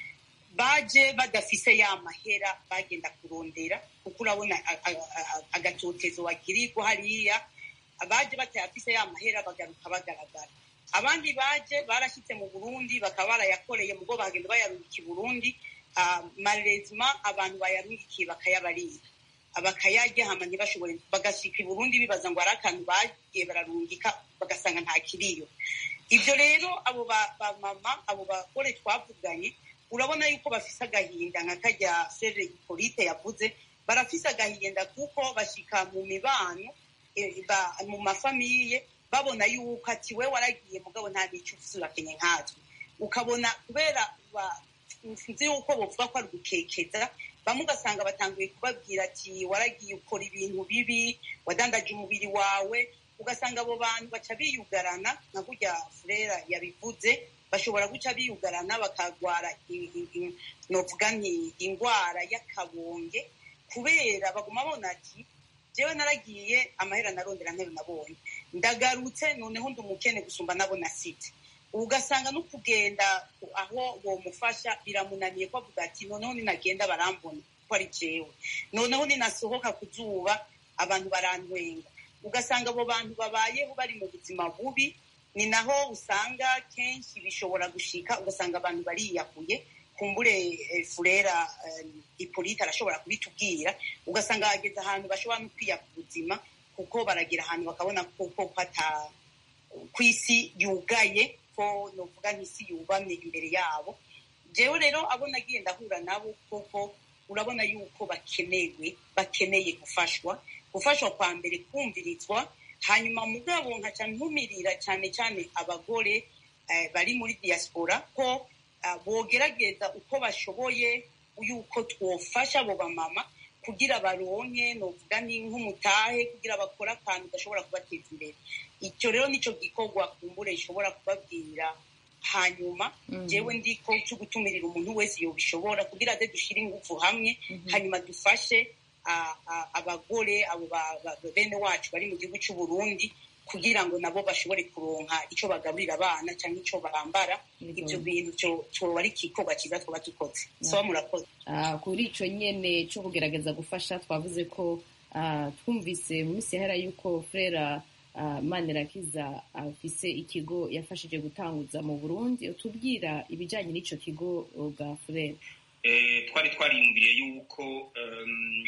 baje badafise ya mahera bagenda kurondera kuko urabona a- a- a- agatotezo wagirirwa hariya abaje batayafise ya mahera bagaruka bagaragara abandi baje barashyitse mu burundi bakaba barayakoreye mugo bagenda bayarungika i burundi ah, malezima abantu bayarungikiye bakayabarira bakayarya hama ntibashobore bagashika i burundi bibaza ngo hari akantu bagiye bararungika bagasanga nta kiriyo ibyo rero abo ba- bamama abo bagore twavuganye urabona yuko bafise agahinda nka karya sere ipolite yavuze barafise agahinda kuko bashika mu mibano eh, ba- mu mafamiye babona yuko ati we waragiye mugabo nta n'icyo ufise urakenye nkatwe ukabona kubera ba- sinzi yuko bovuga ko ari ugukekeza bamwe ugasanga batanguye kubabwira ati waragiye ukora ibintu bibi wadandaje umubiri wawe ugasanga abo bantu baca biyugarana nka kurya furera yabivuze bashobora guca biyugarana bakagwara i- i- i- novuga nti indwara y'akabonge kubera baguma babona ati jewe naragiye amahera narondera ntero nabonye ndagarutse noneho ndi umukene gusumba nabo nasite ugasanga no kugenda aho bomufasha biramunaniye ko avuga ati noneho ninagenda barambona ko ari jewe noneho ninasohoka ku zuba abantu barantwenga ugasanga abo bantu babayeho bari mu buzima bubi ni naho usanga kenshi bishobora gushika ugasanga abantu bariyahuye kumbure eh, furera eh, ipolite arashobora kubitubwira ugasanga hageze ahantu bashobora no kwiya ku buzima kuko baragera ahantu bakabona kuko ata ku isi yugaye ko novuga nk'isi yubamye imbere yabo jewe rero abo nagiye ndahura nabo koko urabona yuko bakenewe bakeneye gufashwa gufashwa kwa mbere kumvirizwa hanyuma mugabo nkaca ntumirira cyane cyane abagore eh, bari muri diaspora ko ah, bogerageza uko bashoboye yuko twofasha abo bamama kugira baronke novuga ni nk'umutahe kugira bakore akantu gashobora kubateza imbere icyo rero nicyo gikorwa kumbure ishobora kubabwira hanyuma jewe ndiko cyo gutumirira umuntu wese yobishobora kugira aze dushire ingufu hamwe hanyuma dufashe ah, ah, abagore abo ba- ba- bene wacu bari mu gihugu cy'u Burundi kugira ngo nabo bashobore kuronka icyo bagaburira abana cyangwa icyo bambara ibyo bintu cyo- cyoba ari igikorwa cyiza twaba dukoze soba murakoze
Ah, kuri ico nyene co kugerageza gufasha twavuze ko ah, twumvise mu minsi yahera yuko frera ah, manirakiza afise ikigo yafashije gutanguza mu burundi utubwira ibijanye n'ico kigo bwa frera
Eh, twari twariyumviriye yuko em,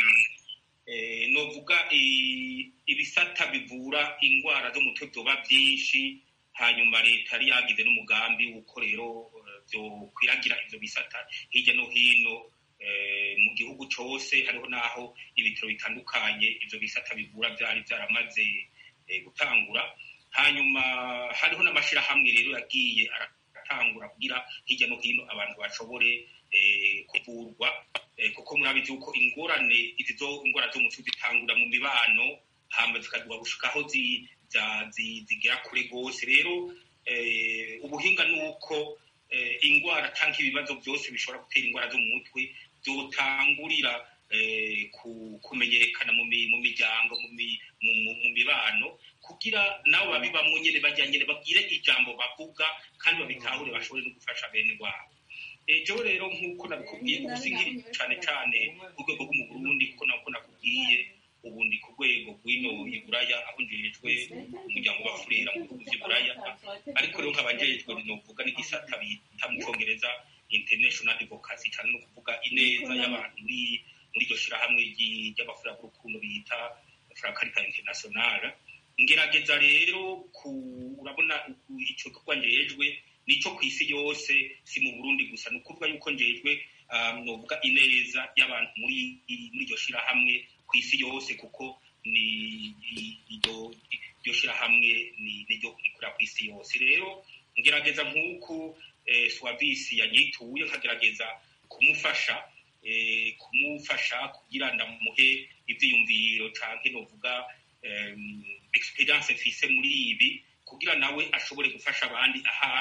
eh, novuga i- ibisata bivura indwara zo mu mutwe vyoba vyinshi hanyuma leta yari yagize n'umugambi w'uko rero eh, vyokwiragira ivyo bisata hirya no hino eh, mu gihugu cose hariho n'aho ibitaro bitandukanye ivyo bisata bivura vyari vyaramaze eh, gutangura hanyuma hariho n'amashirahamwe rero yagiye aratangura kugira hirya no hino abantu bashobore eh, kuvurwa eh, kuko murabizi yuko ingorane izi zo ingwara zo mu mutwe zitangura mu mibano hamba zikaduha gushika aho zi- za- zi- zigera kure rwose rero eh, ubuhinga ni uko eh, ingwara cyangwa ibibazo byose bishobora gutera ingwara zo mu mutwe byotangurira eh, ku- kumenyekana mu mi- mu miryango mu mi- mu- mu- mu mibano kugira nabo babibamwo nyene bajya nyene babwire ijambo bavuga kandi babitahure bashobore no gufasha bene wabo Eh, jewe rero nk'uko nabikubwiye ubu sinkiri cane cane ku rwego rwo mu burundi kuko nako nakubwiye ubu ndi ku rwego rw'ino iburaya aho njejwe umuryango wa furera mu bihugu vy'iburaya ariko rero nkaba njejwe novuga n'igisata bita mu congereza international advocacy cyane no kuvuga ineza y'abantu muri muri iryo shirahamwe ry'i- ry'abafurera b'urukundo bita frakarita international ngerageza rero ku urabona uku- ico gikorwa njejwe nico ku isi yose si mu burundi gusa ni ukuvuga yuko njejwe um, novuga ineza y'abantu muri muri iryo shirahamwe ku isi yose kuko ni i- iryo iryo shirahamwe ni niryo rikorera ku isi yose rero ngerageza nk'uku eh, swavisi yanyituye nkagerageza kumufasha eh, kumufasha kugira ndamuhe ivyiyumviro canke novuga em, experience mfise muri ibi kugira nawe ashobore gufasha abandi ahari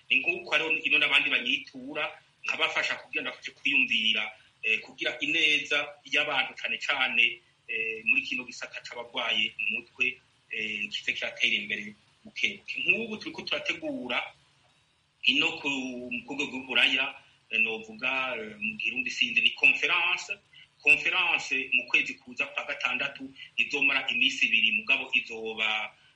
ni nk'uko hariho ino n'abandi banyitura nkabafasha kugira ngo bafashe kwiyumvira kugira ineza y'abantu cyane cyane muri kino gisata c'abarwaye mu mutwe kize kiratera imbere bukebuke nk'ubu turiko turategura ino ku rwego rw'uburaya novuga mu girundi sinzi ni conference conference mu kwezi kuza kwa gatandatu izomara iminsi ibiri mugabo izoba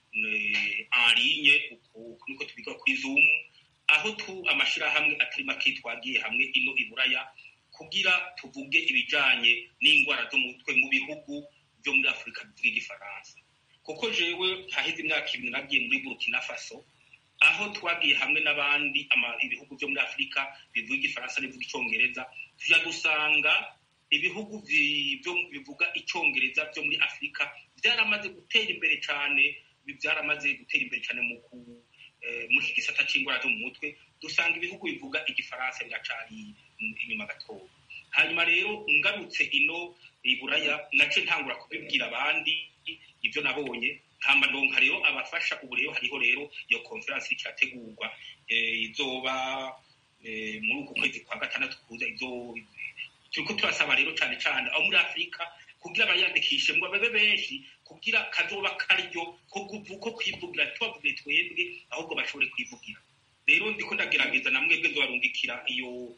en ligne niko tubiga kuri zoom aho tu amashirahamwe atari make twagiye hamwe ino iburaya kugira tuvuge ibijanye n'indwara zo mu mutwe mu bihugu byo muri afurika bivuga igifaransa kuko jewe haheze imyaka ibiri nagiye muri burkina faso aho twagiye hamwe n'abandi ibihugu byo muri afurika bivuga igifaransa n'ibivuga icyongereza tuja dusanga ibihugu bivuga icyongereza byo muri afurika byaramaze gutera imbere cyane byaramaze gutera imbere cyane mu muri iki gisata cy'indwara zo mu mutwe dusanga ibihugu bivuga igifaransa biracari inyuma gatoya hanyuma rero ngarutse ino iburaya nace ntangura kubibwira abandi ibyo nabonye hamba ndonka rero abafasha ubu rero hariho rero iyo konferansi iriko irategurwa izoba muri uku kwezi kwa gatandatu kuza turiko turasaba rero cane cane aho muri afurika kugira abayandikishe ngo babe benshi kugira kazoba karyo ko kwivugira tubavuge twebwe ahubwo bashobore kwivugira rero ndiko ndagerageza na mwebwe nzobarungikira iyo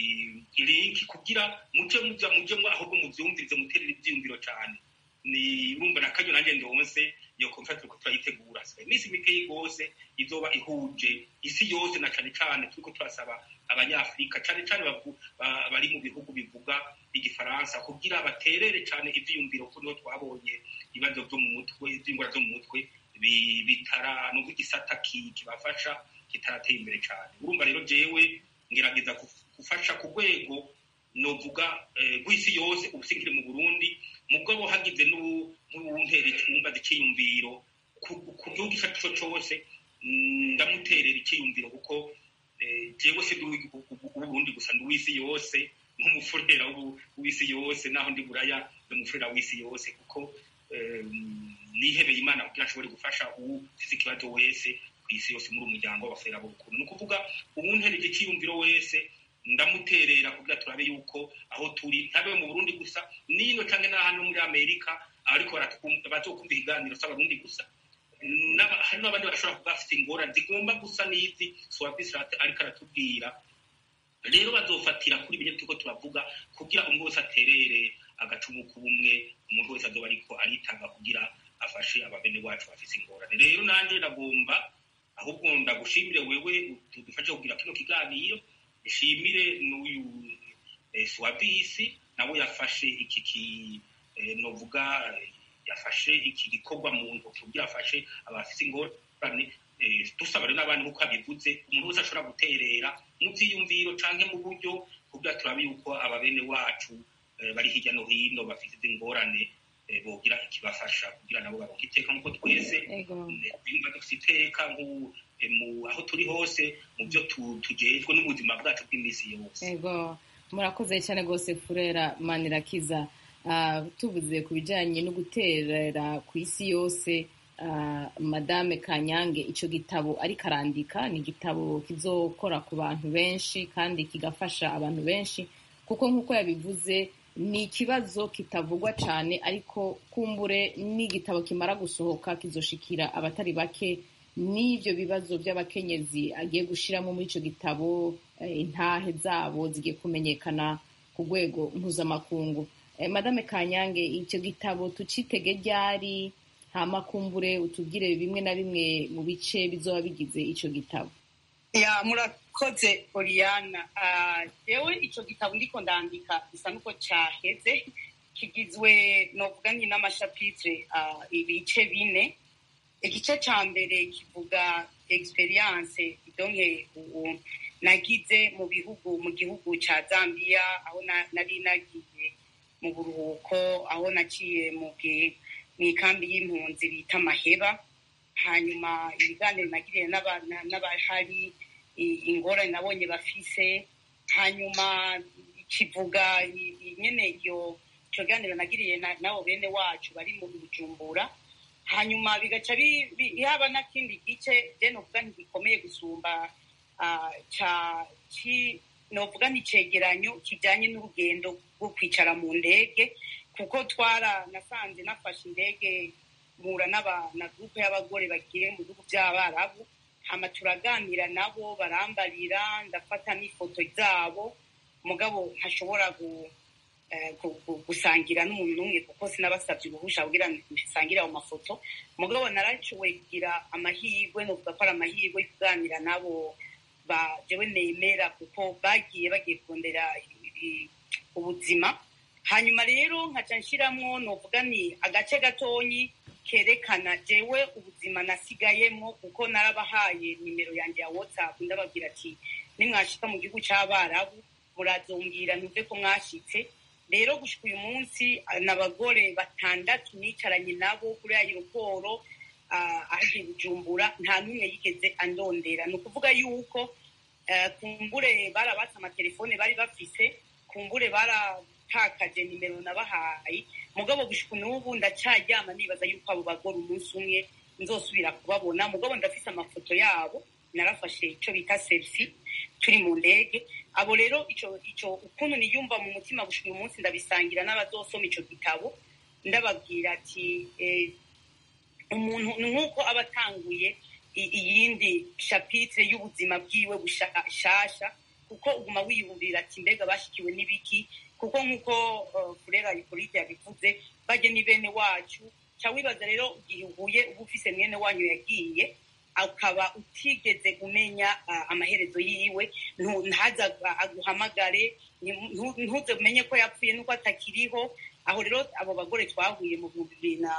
ilinki kugira muje muja mujemwo ahubwo muvyumvirize muterere ivyiyumviro cane ni urumva na kanyo nanjye ndonse iyo konferensi turiko turayitegura iminsi mikeyi rwose izoba ihuje isi yose na cane cane turiko turasaba abanyafurika cane cane bari mu bihugu bivuga igifaransa kugira baterere cane ivyiyumviro ko niho twabonye ibibazo vyo mu mutwe ivy'ingwara zo mu mutwe bitara nubwo igisata kibafasha kitarateye imbere cane urumva rero jewe ngerageza gufasha ku rwego novuga rw'isi yose ubu sinkiri mu burundi mugabo hagize n'uwuntera icumba z'iciyumviro ku gihugu ico arico cose ndamuterera iciyumviro kuko jewe si uburundi gusa ndi uw'isi yose nk'umufurera w'isi yose naho ndi buraya ndi umufurera w'isi yose kuko nihebeye imana kugira ashobore gufasha uwufise ikibazo wese kw'isi yose muri umuryango w'abafurera b'ubukuru ni ukuvuga uwunterera iciyumviro wese ndamuterera kugira turabe yuko aho turi ntabe mu burundi gusa nino canke n'ahano muri amerika ariko bazokumva ikiganiro s'abarundi gusa hari n'abandi bashobora kuba bafite ingorane zigomba gusa n'izi swabisirate ariko aratubwira rero bazofatira kuri bimwe turiko turavuga kugira umwe wese aterere agacumu k'ubumwe umuntu wese azoba ariko aritanga kugira afashe ababene wacu bafise ingorane rero nanje ndagomba ahubwo ndagushimire wewe tudufashe kugira kino kiganiro nshimire n'uyu swabisi nawe yafashe iki ki novuga yafashe iki gikorwa mu ntoki kugira afashe abafise ingorane dusaba rero n'abandi nk'uko abivuze umuntu wese ashobora guterera mu vyiyumviro canke mu buryo kugira turabe yuko ababene wacu bari hirya no hino bafite ingorane bogira ikibafasha kugira nabo baronke iteka nk'uko twese twumva dufite iteka aho turi hose mu byo tugejwe n'ubuzima bwacu bw'iminsi yose
ego murakoze cyane rwose furera manirakiza tuvuze ku bijyanye no guterera ku isi yose madame kanyange icyo gitabo ariko arandika ni igitabo kizokora ku bantu benshi kandi kigafasha abantu benshi kuko nk'uko yabivuze ni ikibazo kitavugwa cyane ariko kumbure n'igitabo kimara gusohoka kizoshikira abatari bake n'ibyo bibazo by'abakenyezi agiye gushyiramo muri icyo gitabo intahe zabo zigiye kumenyekana ku rwego mpuzamakungu madame kanyange icyo gitabo tucitege ryari hama kumbure utubwire bimwe na bimwe mu bice bizoba bigize icyo gitabo
ya murakoze oriana yewe icyo gitabo ndiko ndandika bisa n'uko cyaheze kigizwe novuga ni n'amashapitire ibice bine igice cya mbere kivuga experience donke nagize mu bihugu mu gihugu cya zambia aho nari nagiye mu buruhuko aho naciye mu ikambi y'impunzi bita maheba hanyuma ibiganiro nagiriye n'abahari ingorane nabonye bafise hanyuma kivuga nyene iyo ico kiganiro nagiriye nabo bene wacu bari mu bujumbura hanyuma bigaca haba n'akindi gice je novuga ntigikomeye gusumba ah, ca ci novuga ni icegeranyo kijanye n'urugendo rwo kwicara mu ndege kuko twara nasanze nafashe indege mpura n'aba- na gurupe y'abagore bagiye mu bihugu by'abarabu hama turaganira nabo barambarira ndafata n'ifoto zabo mugabo ntashobora gu, eh, gu- gu- gusangira n'umuntu n'umwe kuko sinabasabye uruhusha kugira ngo nsangire ayo mafoto mugabo narashoboye kugira amahirwe novuga ko ari amahirwe yo kuganira nabo ba jewe nemera kuko bagiye bagiye kurondera i- i- ubuzima hanyuma rero nkaca nshiramwo novuga ni agace gatonyi kerekana jewe ubuzima nasigayemwo kuko narabahaye nimero yanjye ya whatsapp ndababwira ati nimwashika mu gihugu c'abarabu murazombwira ntuve ko mwashitse rero gushika uyu munsi ah, n'abagore batandatu nicaranye nabo kuri aeroporo aje bujumbura nta n'umwe yigeze andondera ni ukuvuga yuko eh, kumbure barabatse amatelefone bari bafise kumbure baratakaje nimero nabahaye mugabo gushika n'ubu ndacaryama nibaza yuko abo bagore umunsi umwe nzosubira kubabona mugabo ndafise amafoto yabo narafashe ico bita selfie turi mu ndege abo rero ico ico ukuntu niyumva mu mutima gushika uyu munsi ndabisangira n'abazosoma ico gitabo ndababwira ati eh, umuntu ni nk'uko aba atanguye i- iyindi shapitire y'ubuzima bwiwe bushasha kuko uguma wiyumvira ati mbega bashikiwe n'ibiki kuko nk'uko uh, furera ipolite yabivuze bajye ni bene wacu ca wibaza rero igihe uhuye uba ufise mwene wanyu yagiye akaba utigeze umenya uh, amaherezo yiwe ntu- ntaza ag- aguhamagare ntu- ntu- ntuze umenye ko yapfuye n'uko atakiriho aho rero abo bagore twahuye mu bihumbi bibiri na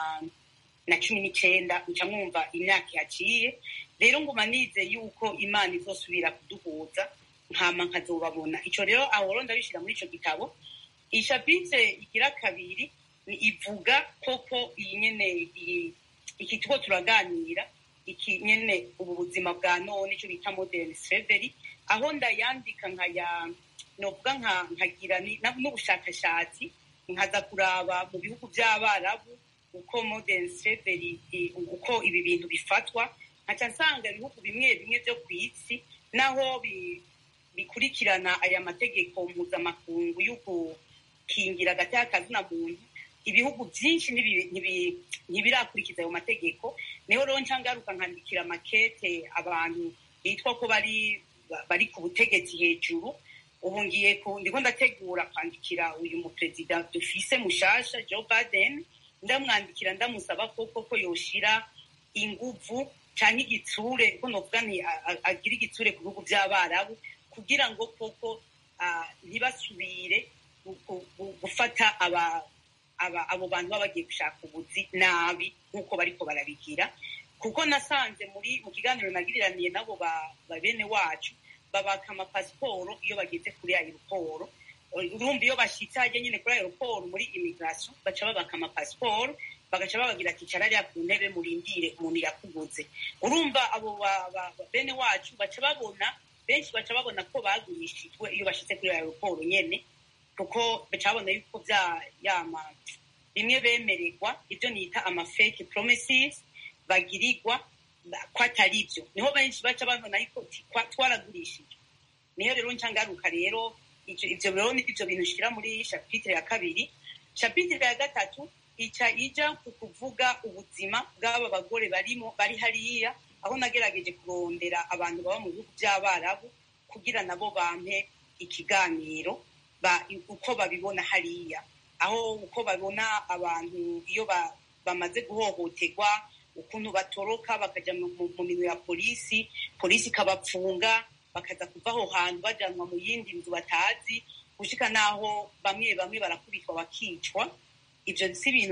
na cumi n'icenda nca mwumva imyaka yaciye rero nguma nize yuko imana izosubira kuduhuza nkama nkazobabona ico rero aho rero ndabishira muri ico gitabo ishapitire igira kabiri ni ivuga koko iyi nyene iyi- iki tuko turaganira iki nyene ubu buzima bwa none ico bita modern slavery aho ndayandika nkaya novuga nka nkagira ni- na- n'ubushakashatsi nkaza kuraba mu bihugu by'abarabu uko modern slavery i- uko ibi bintu bifatwa nkaca nsanga ibihugu bimwe bimwe byo ku isi naho bi- bikurikirana aya mategeko mpuzamakungu yo gukingira agati kazina muntu ibihugu byinshi ntibi- ntibi- ntibirakurikiza ayo mategeko niho rero nca ngaruka nkandikira makete abantu bitwa ko bari bari ku butegetsi hejuru ubu ngiye ku ndiko ndategura kwandikira uyu muperezida dufise mushasha joe biden ndamwandikira ndamusaba ko koko yoshira inguvu canke igitsure ko novuga nti a- a- agira igitsure ku bihugu vy'abarabu kugira ngo koko ah, ntibasubire gu- gu- gu- gufata aba aba- abo bantu baba bagiye gushaka ubuzi nabi nk'uko bariko barabigira kuko nasanze muri mu kiganiro nagiriraniye nabo ba ba bene wacu babaka amapasiporo iyo bageze kuri aeroporo urumva iyo bashitse hajya nyine kuri aeroporo muri immigration baca babaka amapasiporo bagaca babagira ati cara ariya ku ntebe murindire umuntu yakuguze urumva abo ba- ba- ba- bene wacu baca babona benshi baca babona ko bagurishijwe iyo bashitse kuri aeroporo nyene kuko baca babona yuko vya yama bimwe bemererwa ibyo nita ama fake promises bagirirwa ba- ko atari byo niho benshi baca babona yuko ti- kwa- twaragurishijwe niyo rero nca ngaruka rero ivyo ivyo rero ni ivyo bintu nshira muri shapitire ya kabiri shapitire ya gatatu ica ija ku kuvuga ubuzima bw'aba bagore barimo bari hariya aho nagerageje kurondera abantu baba mu bihugu by'abarabu kugira nabo bampe ikiganiro ba, uko babibona hariya aho uko babona abantu iyo ba, bamaze guhohoterwa ukuntu batoroka bakaja mu mu- mu minwe ya polisi polisi ikabapfunga bakaza kuva aho hantu bajanwa mu yindi nzu batazi gushika n'aho bamwe bamwe barakubitwa bakicwa ivyo si ibintu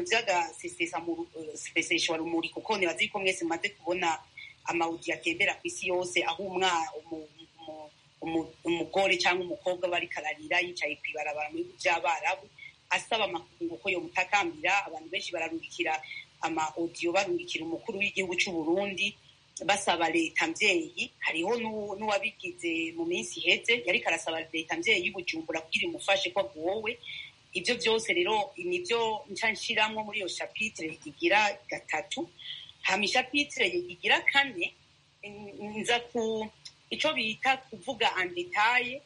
vy'agaseseshwa rumuri kuko nibazi ko mwese mumaze kubona amawudi atembera ku isi yose aho umwa umu- umu- umu- umugore cyangwa umukobwa bariko ararira yicaye kw'ibarabara mu bihugu vy'abarabu asaba amakungu ko yomutakambira abantu benshi bararungikira ama audio barungikira umukuru w'igihugu c'u Burundi basaba leta mvyeyi hariho n'uwo- n'uwabigize mu minsi iheze yariko arasaba leta mvyeyi y'ubujumbura kugira imufashe ko agowe ivyo vyose rero nivyo nca nshiramwo muri iyo shapitire igira gatatu hama ishapitire igira kane n- nza ku icyo bita kuvuga andetaye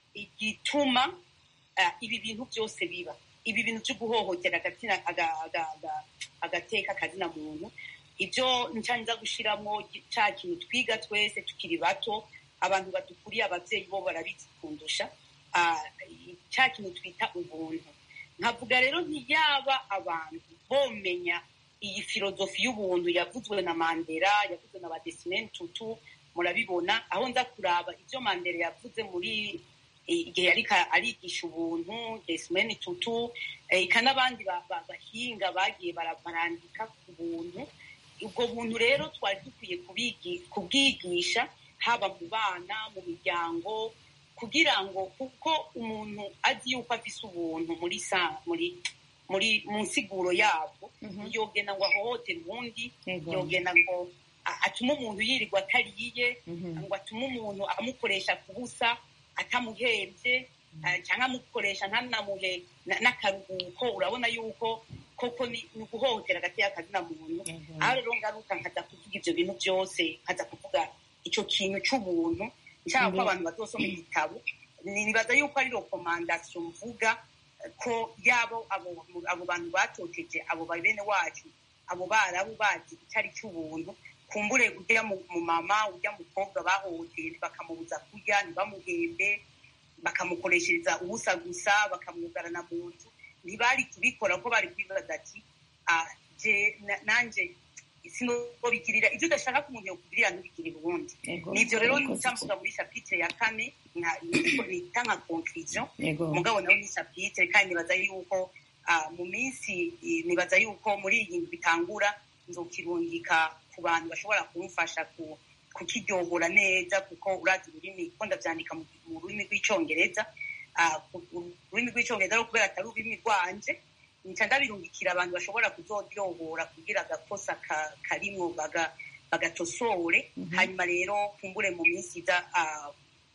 igituma ah, ibi bintu byose biba ibi bintu byo guhohotera agatsina aga- aga- aga- agateka akazina muntu ibyo ncanza gushiramo cya kintu twiga twese tukiri bato abantu badukuriye ababyeyi bo barabizi kundusha ah, cya kintu twita ubuntu nkavuga rero ntiyaba abantu bomenya iyi filozofi y'ubuntu yavuzwe na mandela yavuzwe na badesimeni tutu murabibona aho nza kuraba ibyo mandela yavuze muri eh, igihe yariko arigisha ubuntu desimeni tutu eh, eka n'abandi ba- ba- bahinga bagiye bara- barandika ku buntu ubwo buntu rero twari dukwiye kubigi- kubwigisha haba mu bana mu miryango kugira ngo kuko umuntu azi yuko afise ubuntu muri sa muri muri mu nsiguro yabwo yogenda ngo ahohotere uwundi
Yego.
yogenda ngo a- atume umuntu yirirwa atariye
Mhm.
ngo atume umuntu amukoresha ku busa atamuhebye ah, cyangwa amukoresha ntanamuhe na- n'akaruhuko urabona yuko koko ni ni uguhohotera agati y'akazina muntu
Yego.
aho rero ngaruka nkaza kuvuga ibyo bintu byose nkaza kuvuga icyo kintu cy'ubuntu nshaka ko
Mbere-
abantu bazosoma igitabo nibaza yuko ari rekomandasiyo mvuga eh, ko yabo abo abo bantu batoteje abo ba bene wacu abo barabu bazi icyo ari cy'ubuntu kumbure ujya mu mu mama ujya mukobwa bahohoteye bakamubuza kurya ntibamuhembe bakamukoreshereza ubusa gusa bakamwugarana mu nzu ntibari kubikora ko bari kwibaza ati "Ah, je na- nanje sinobigirira ibyo udashaka ko umuntu yokugirira ntubigirire uwundi
Yego.
nivyo rero
Murakoze
nica mvuga muri chapitre ya kane nka- niko nita nka conclusion
Yego.
mugabo nawe ni chapitre kandi nibaza yuko ah, mu minsi eh, nibaza yuko muri iyi ndwi bitangura nzokirungika ku bantu bashobora kumfasha ku kukiryohora neza kuko urazi ururimi ko ndavyandika mu mu rurimi rw'icongereza Ah, ku- ururimi rw'icongereza rero kubera atari ururimi rwanje nca ndabirungikira abantu bashobora kuzoryohora kugira agakosa ka- karimwo baga- bagatosore hanyuma rero kumbure mu minsi iza ah,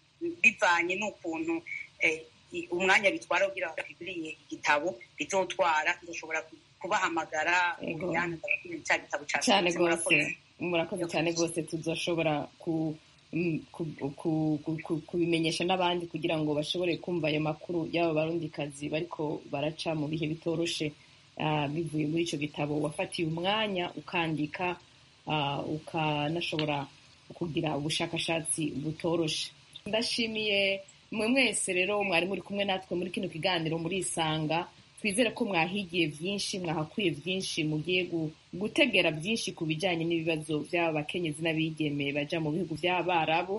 bivanye n'ukuntu eh, i- umwanya bitwara kugira ngo biguriye igitabo bizotwara nzoshobora ku- kubahamagara
Yego.
Oriane, ndababwira cya gitabo
cyane
cyasohotse,
rwose
murakoze.
murakoze cyane rwose tuzoshobora ku mm, ku- ku- ku- ku- kubimenyesha n'abandi kugira ngo bashobore kumva ayo makuru y'aba barundikazi bariko baraca mu bihe bitoroshe ah, bivuye muri icyo gitabo wafatiye umwanya ukandika ah, ukanashobora kugira ubushakashatsi butoroshe ndashimiye mwe mwese rero mwari muri kumwe natwe muri kino kiganiro murisanga twizere ko mwahigiye byinshi mwahakuye byinshi mugiye gu- gutegera byinshi ku bijyanye n'ibibazo by'aba bakenyezi n'abigeme baja mu bihugu by'abarabu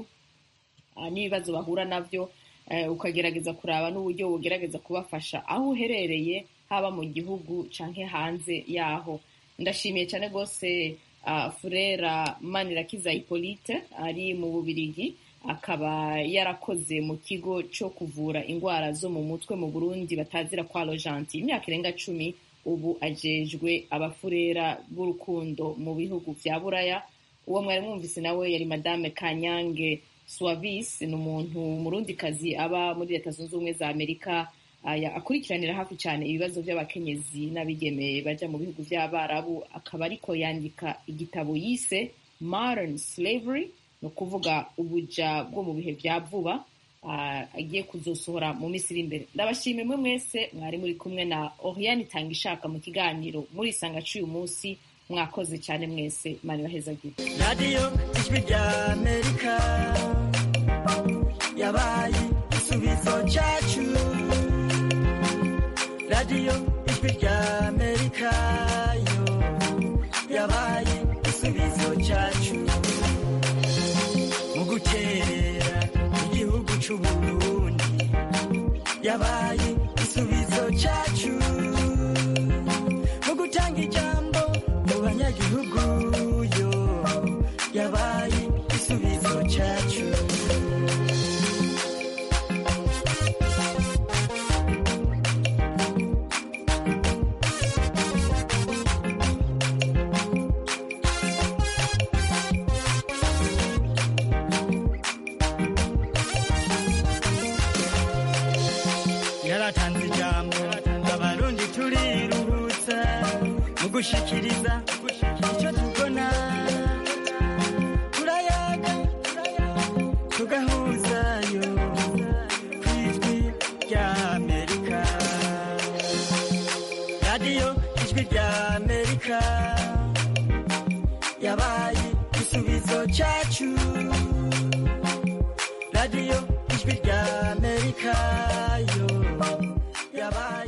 ah, n'ibibazo bahura nabyo eh, ukagerageza kuraba n'uburyo bugerageza kubafasha aho uherereye haba mu gihugu canke hanze yaho ndashimiye cyane rwose ah, furera manirakiza hippolyte ari mu bubirigi akaba yarakoze mu kigo cyo kuvura indwara zo mu mutwe mu burundi batazira kwa rojanti imyaka irenga cumi ubu ajejwe abafurera b'urukundo mu bihugu vya buraya uwo mwari mwumvise nawe yari madame kanyange swavis ni umuntu umurundikazi aba muri leta zunze ubumwe za amerika aya akurikiranira hafi cyane ibibazo by'abakenyezi n'abigeme baja mu bihugu by'abarabu akaba ariko yandika igitabo yise modern slavery ni ukuvuga ubuja bwo mu bihe bya vuba ah, agiye kuzosohora mu minsi iri imbere ndabashimiye mwe mwese mwari muri kumwe na oriane itanga ishaka mu kiganiro murisanga cy'uyu munsi mwakoze cyane mwese mani bahezagire
radiyo ijwi rya amerika yabaye igisubizo cyacu radiyo ijwi rya amerika yo yabaye igisubizo cyacu mu guterera igihugu cy'u burundi yabaye igisubizo cyacu mu gutanga ijambo mu banyagihugu yo yabaye igisubizo cyacu yaratanze ijambo abarundi turiruhutsa mu gushikiriza icyo tubona turayaga tugahuzayo ku ijwi rya amerika radiyo ijwi rya amerika yabaye igisubizo cyacu radiyo ijwi rya amerika yo yabaye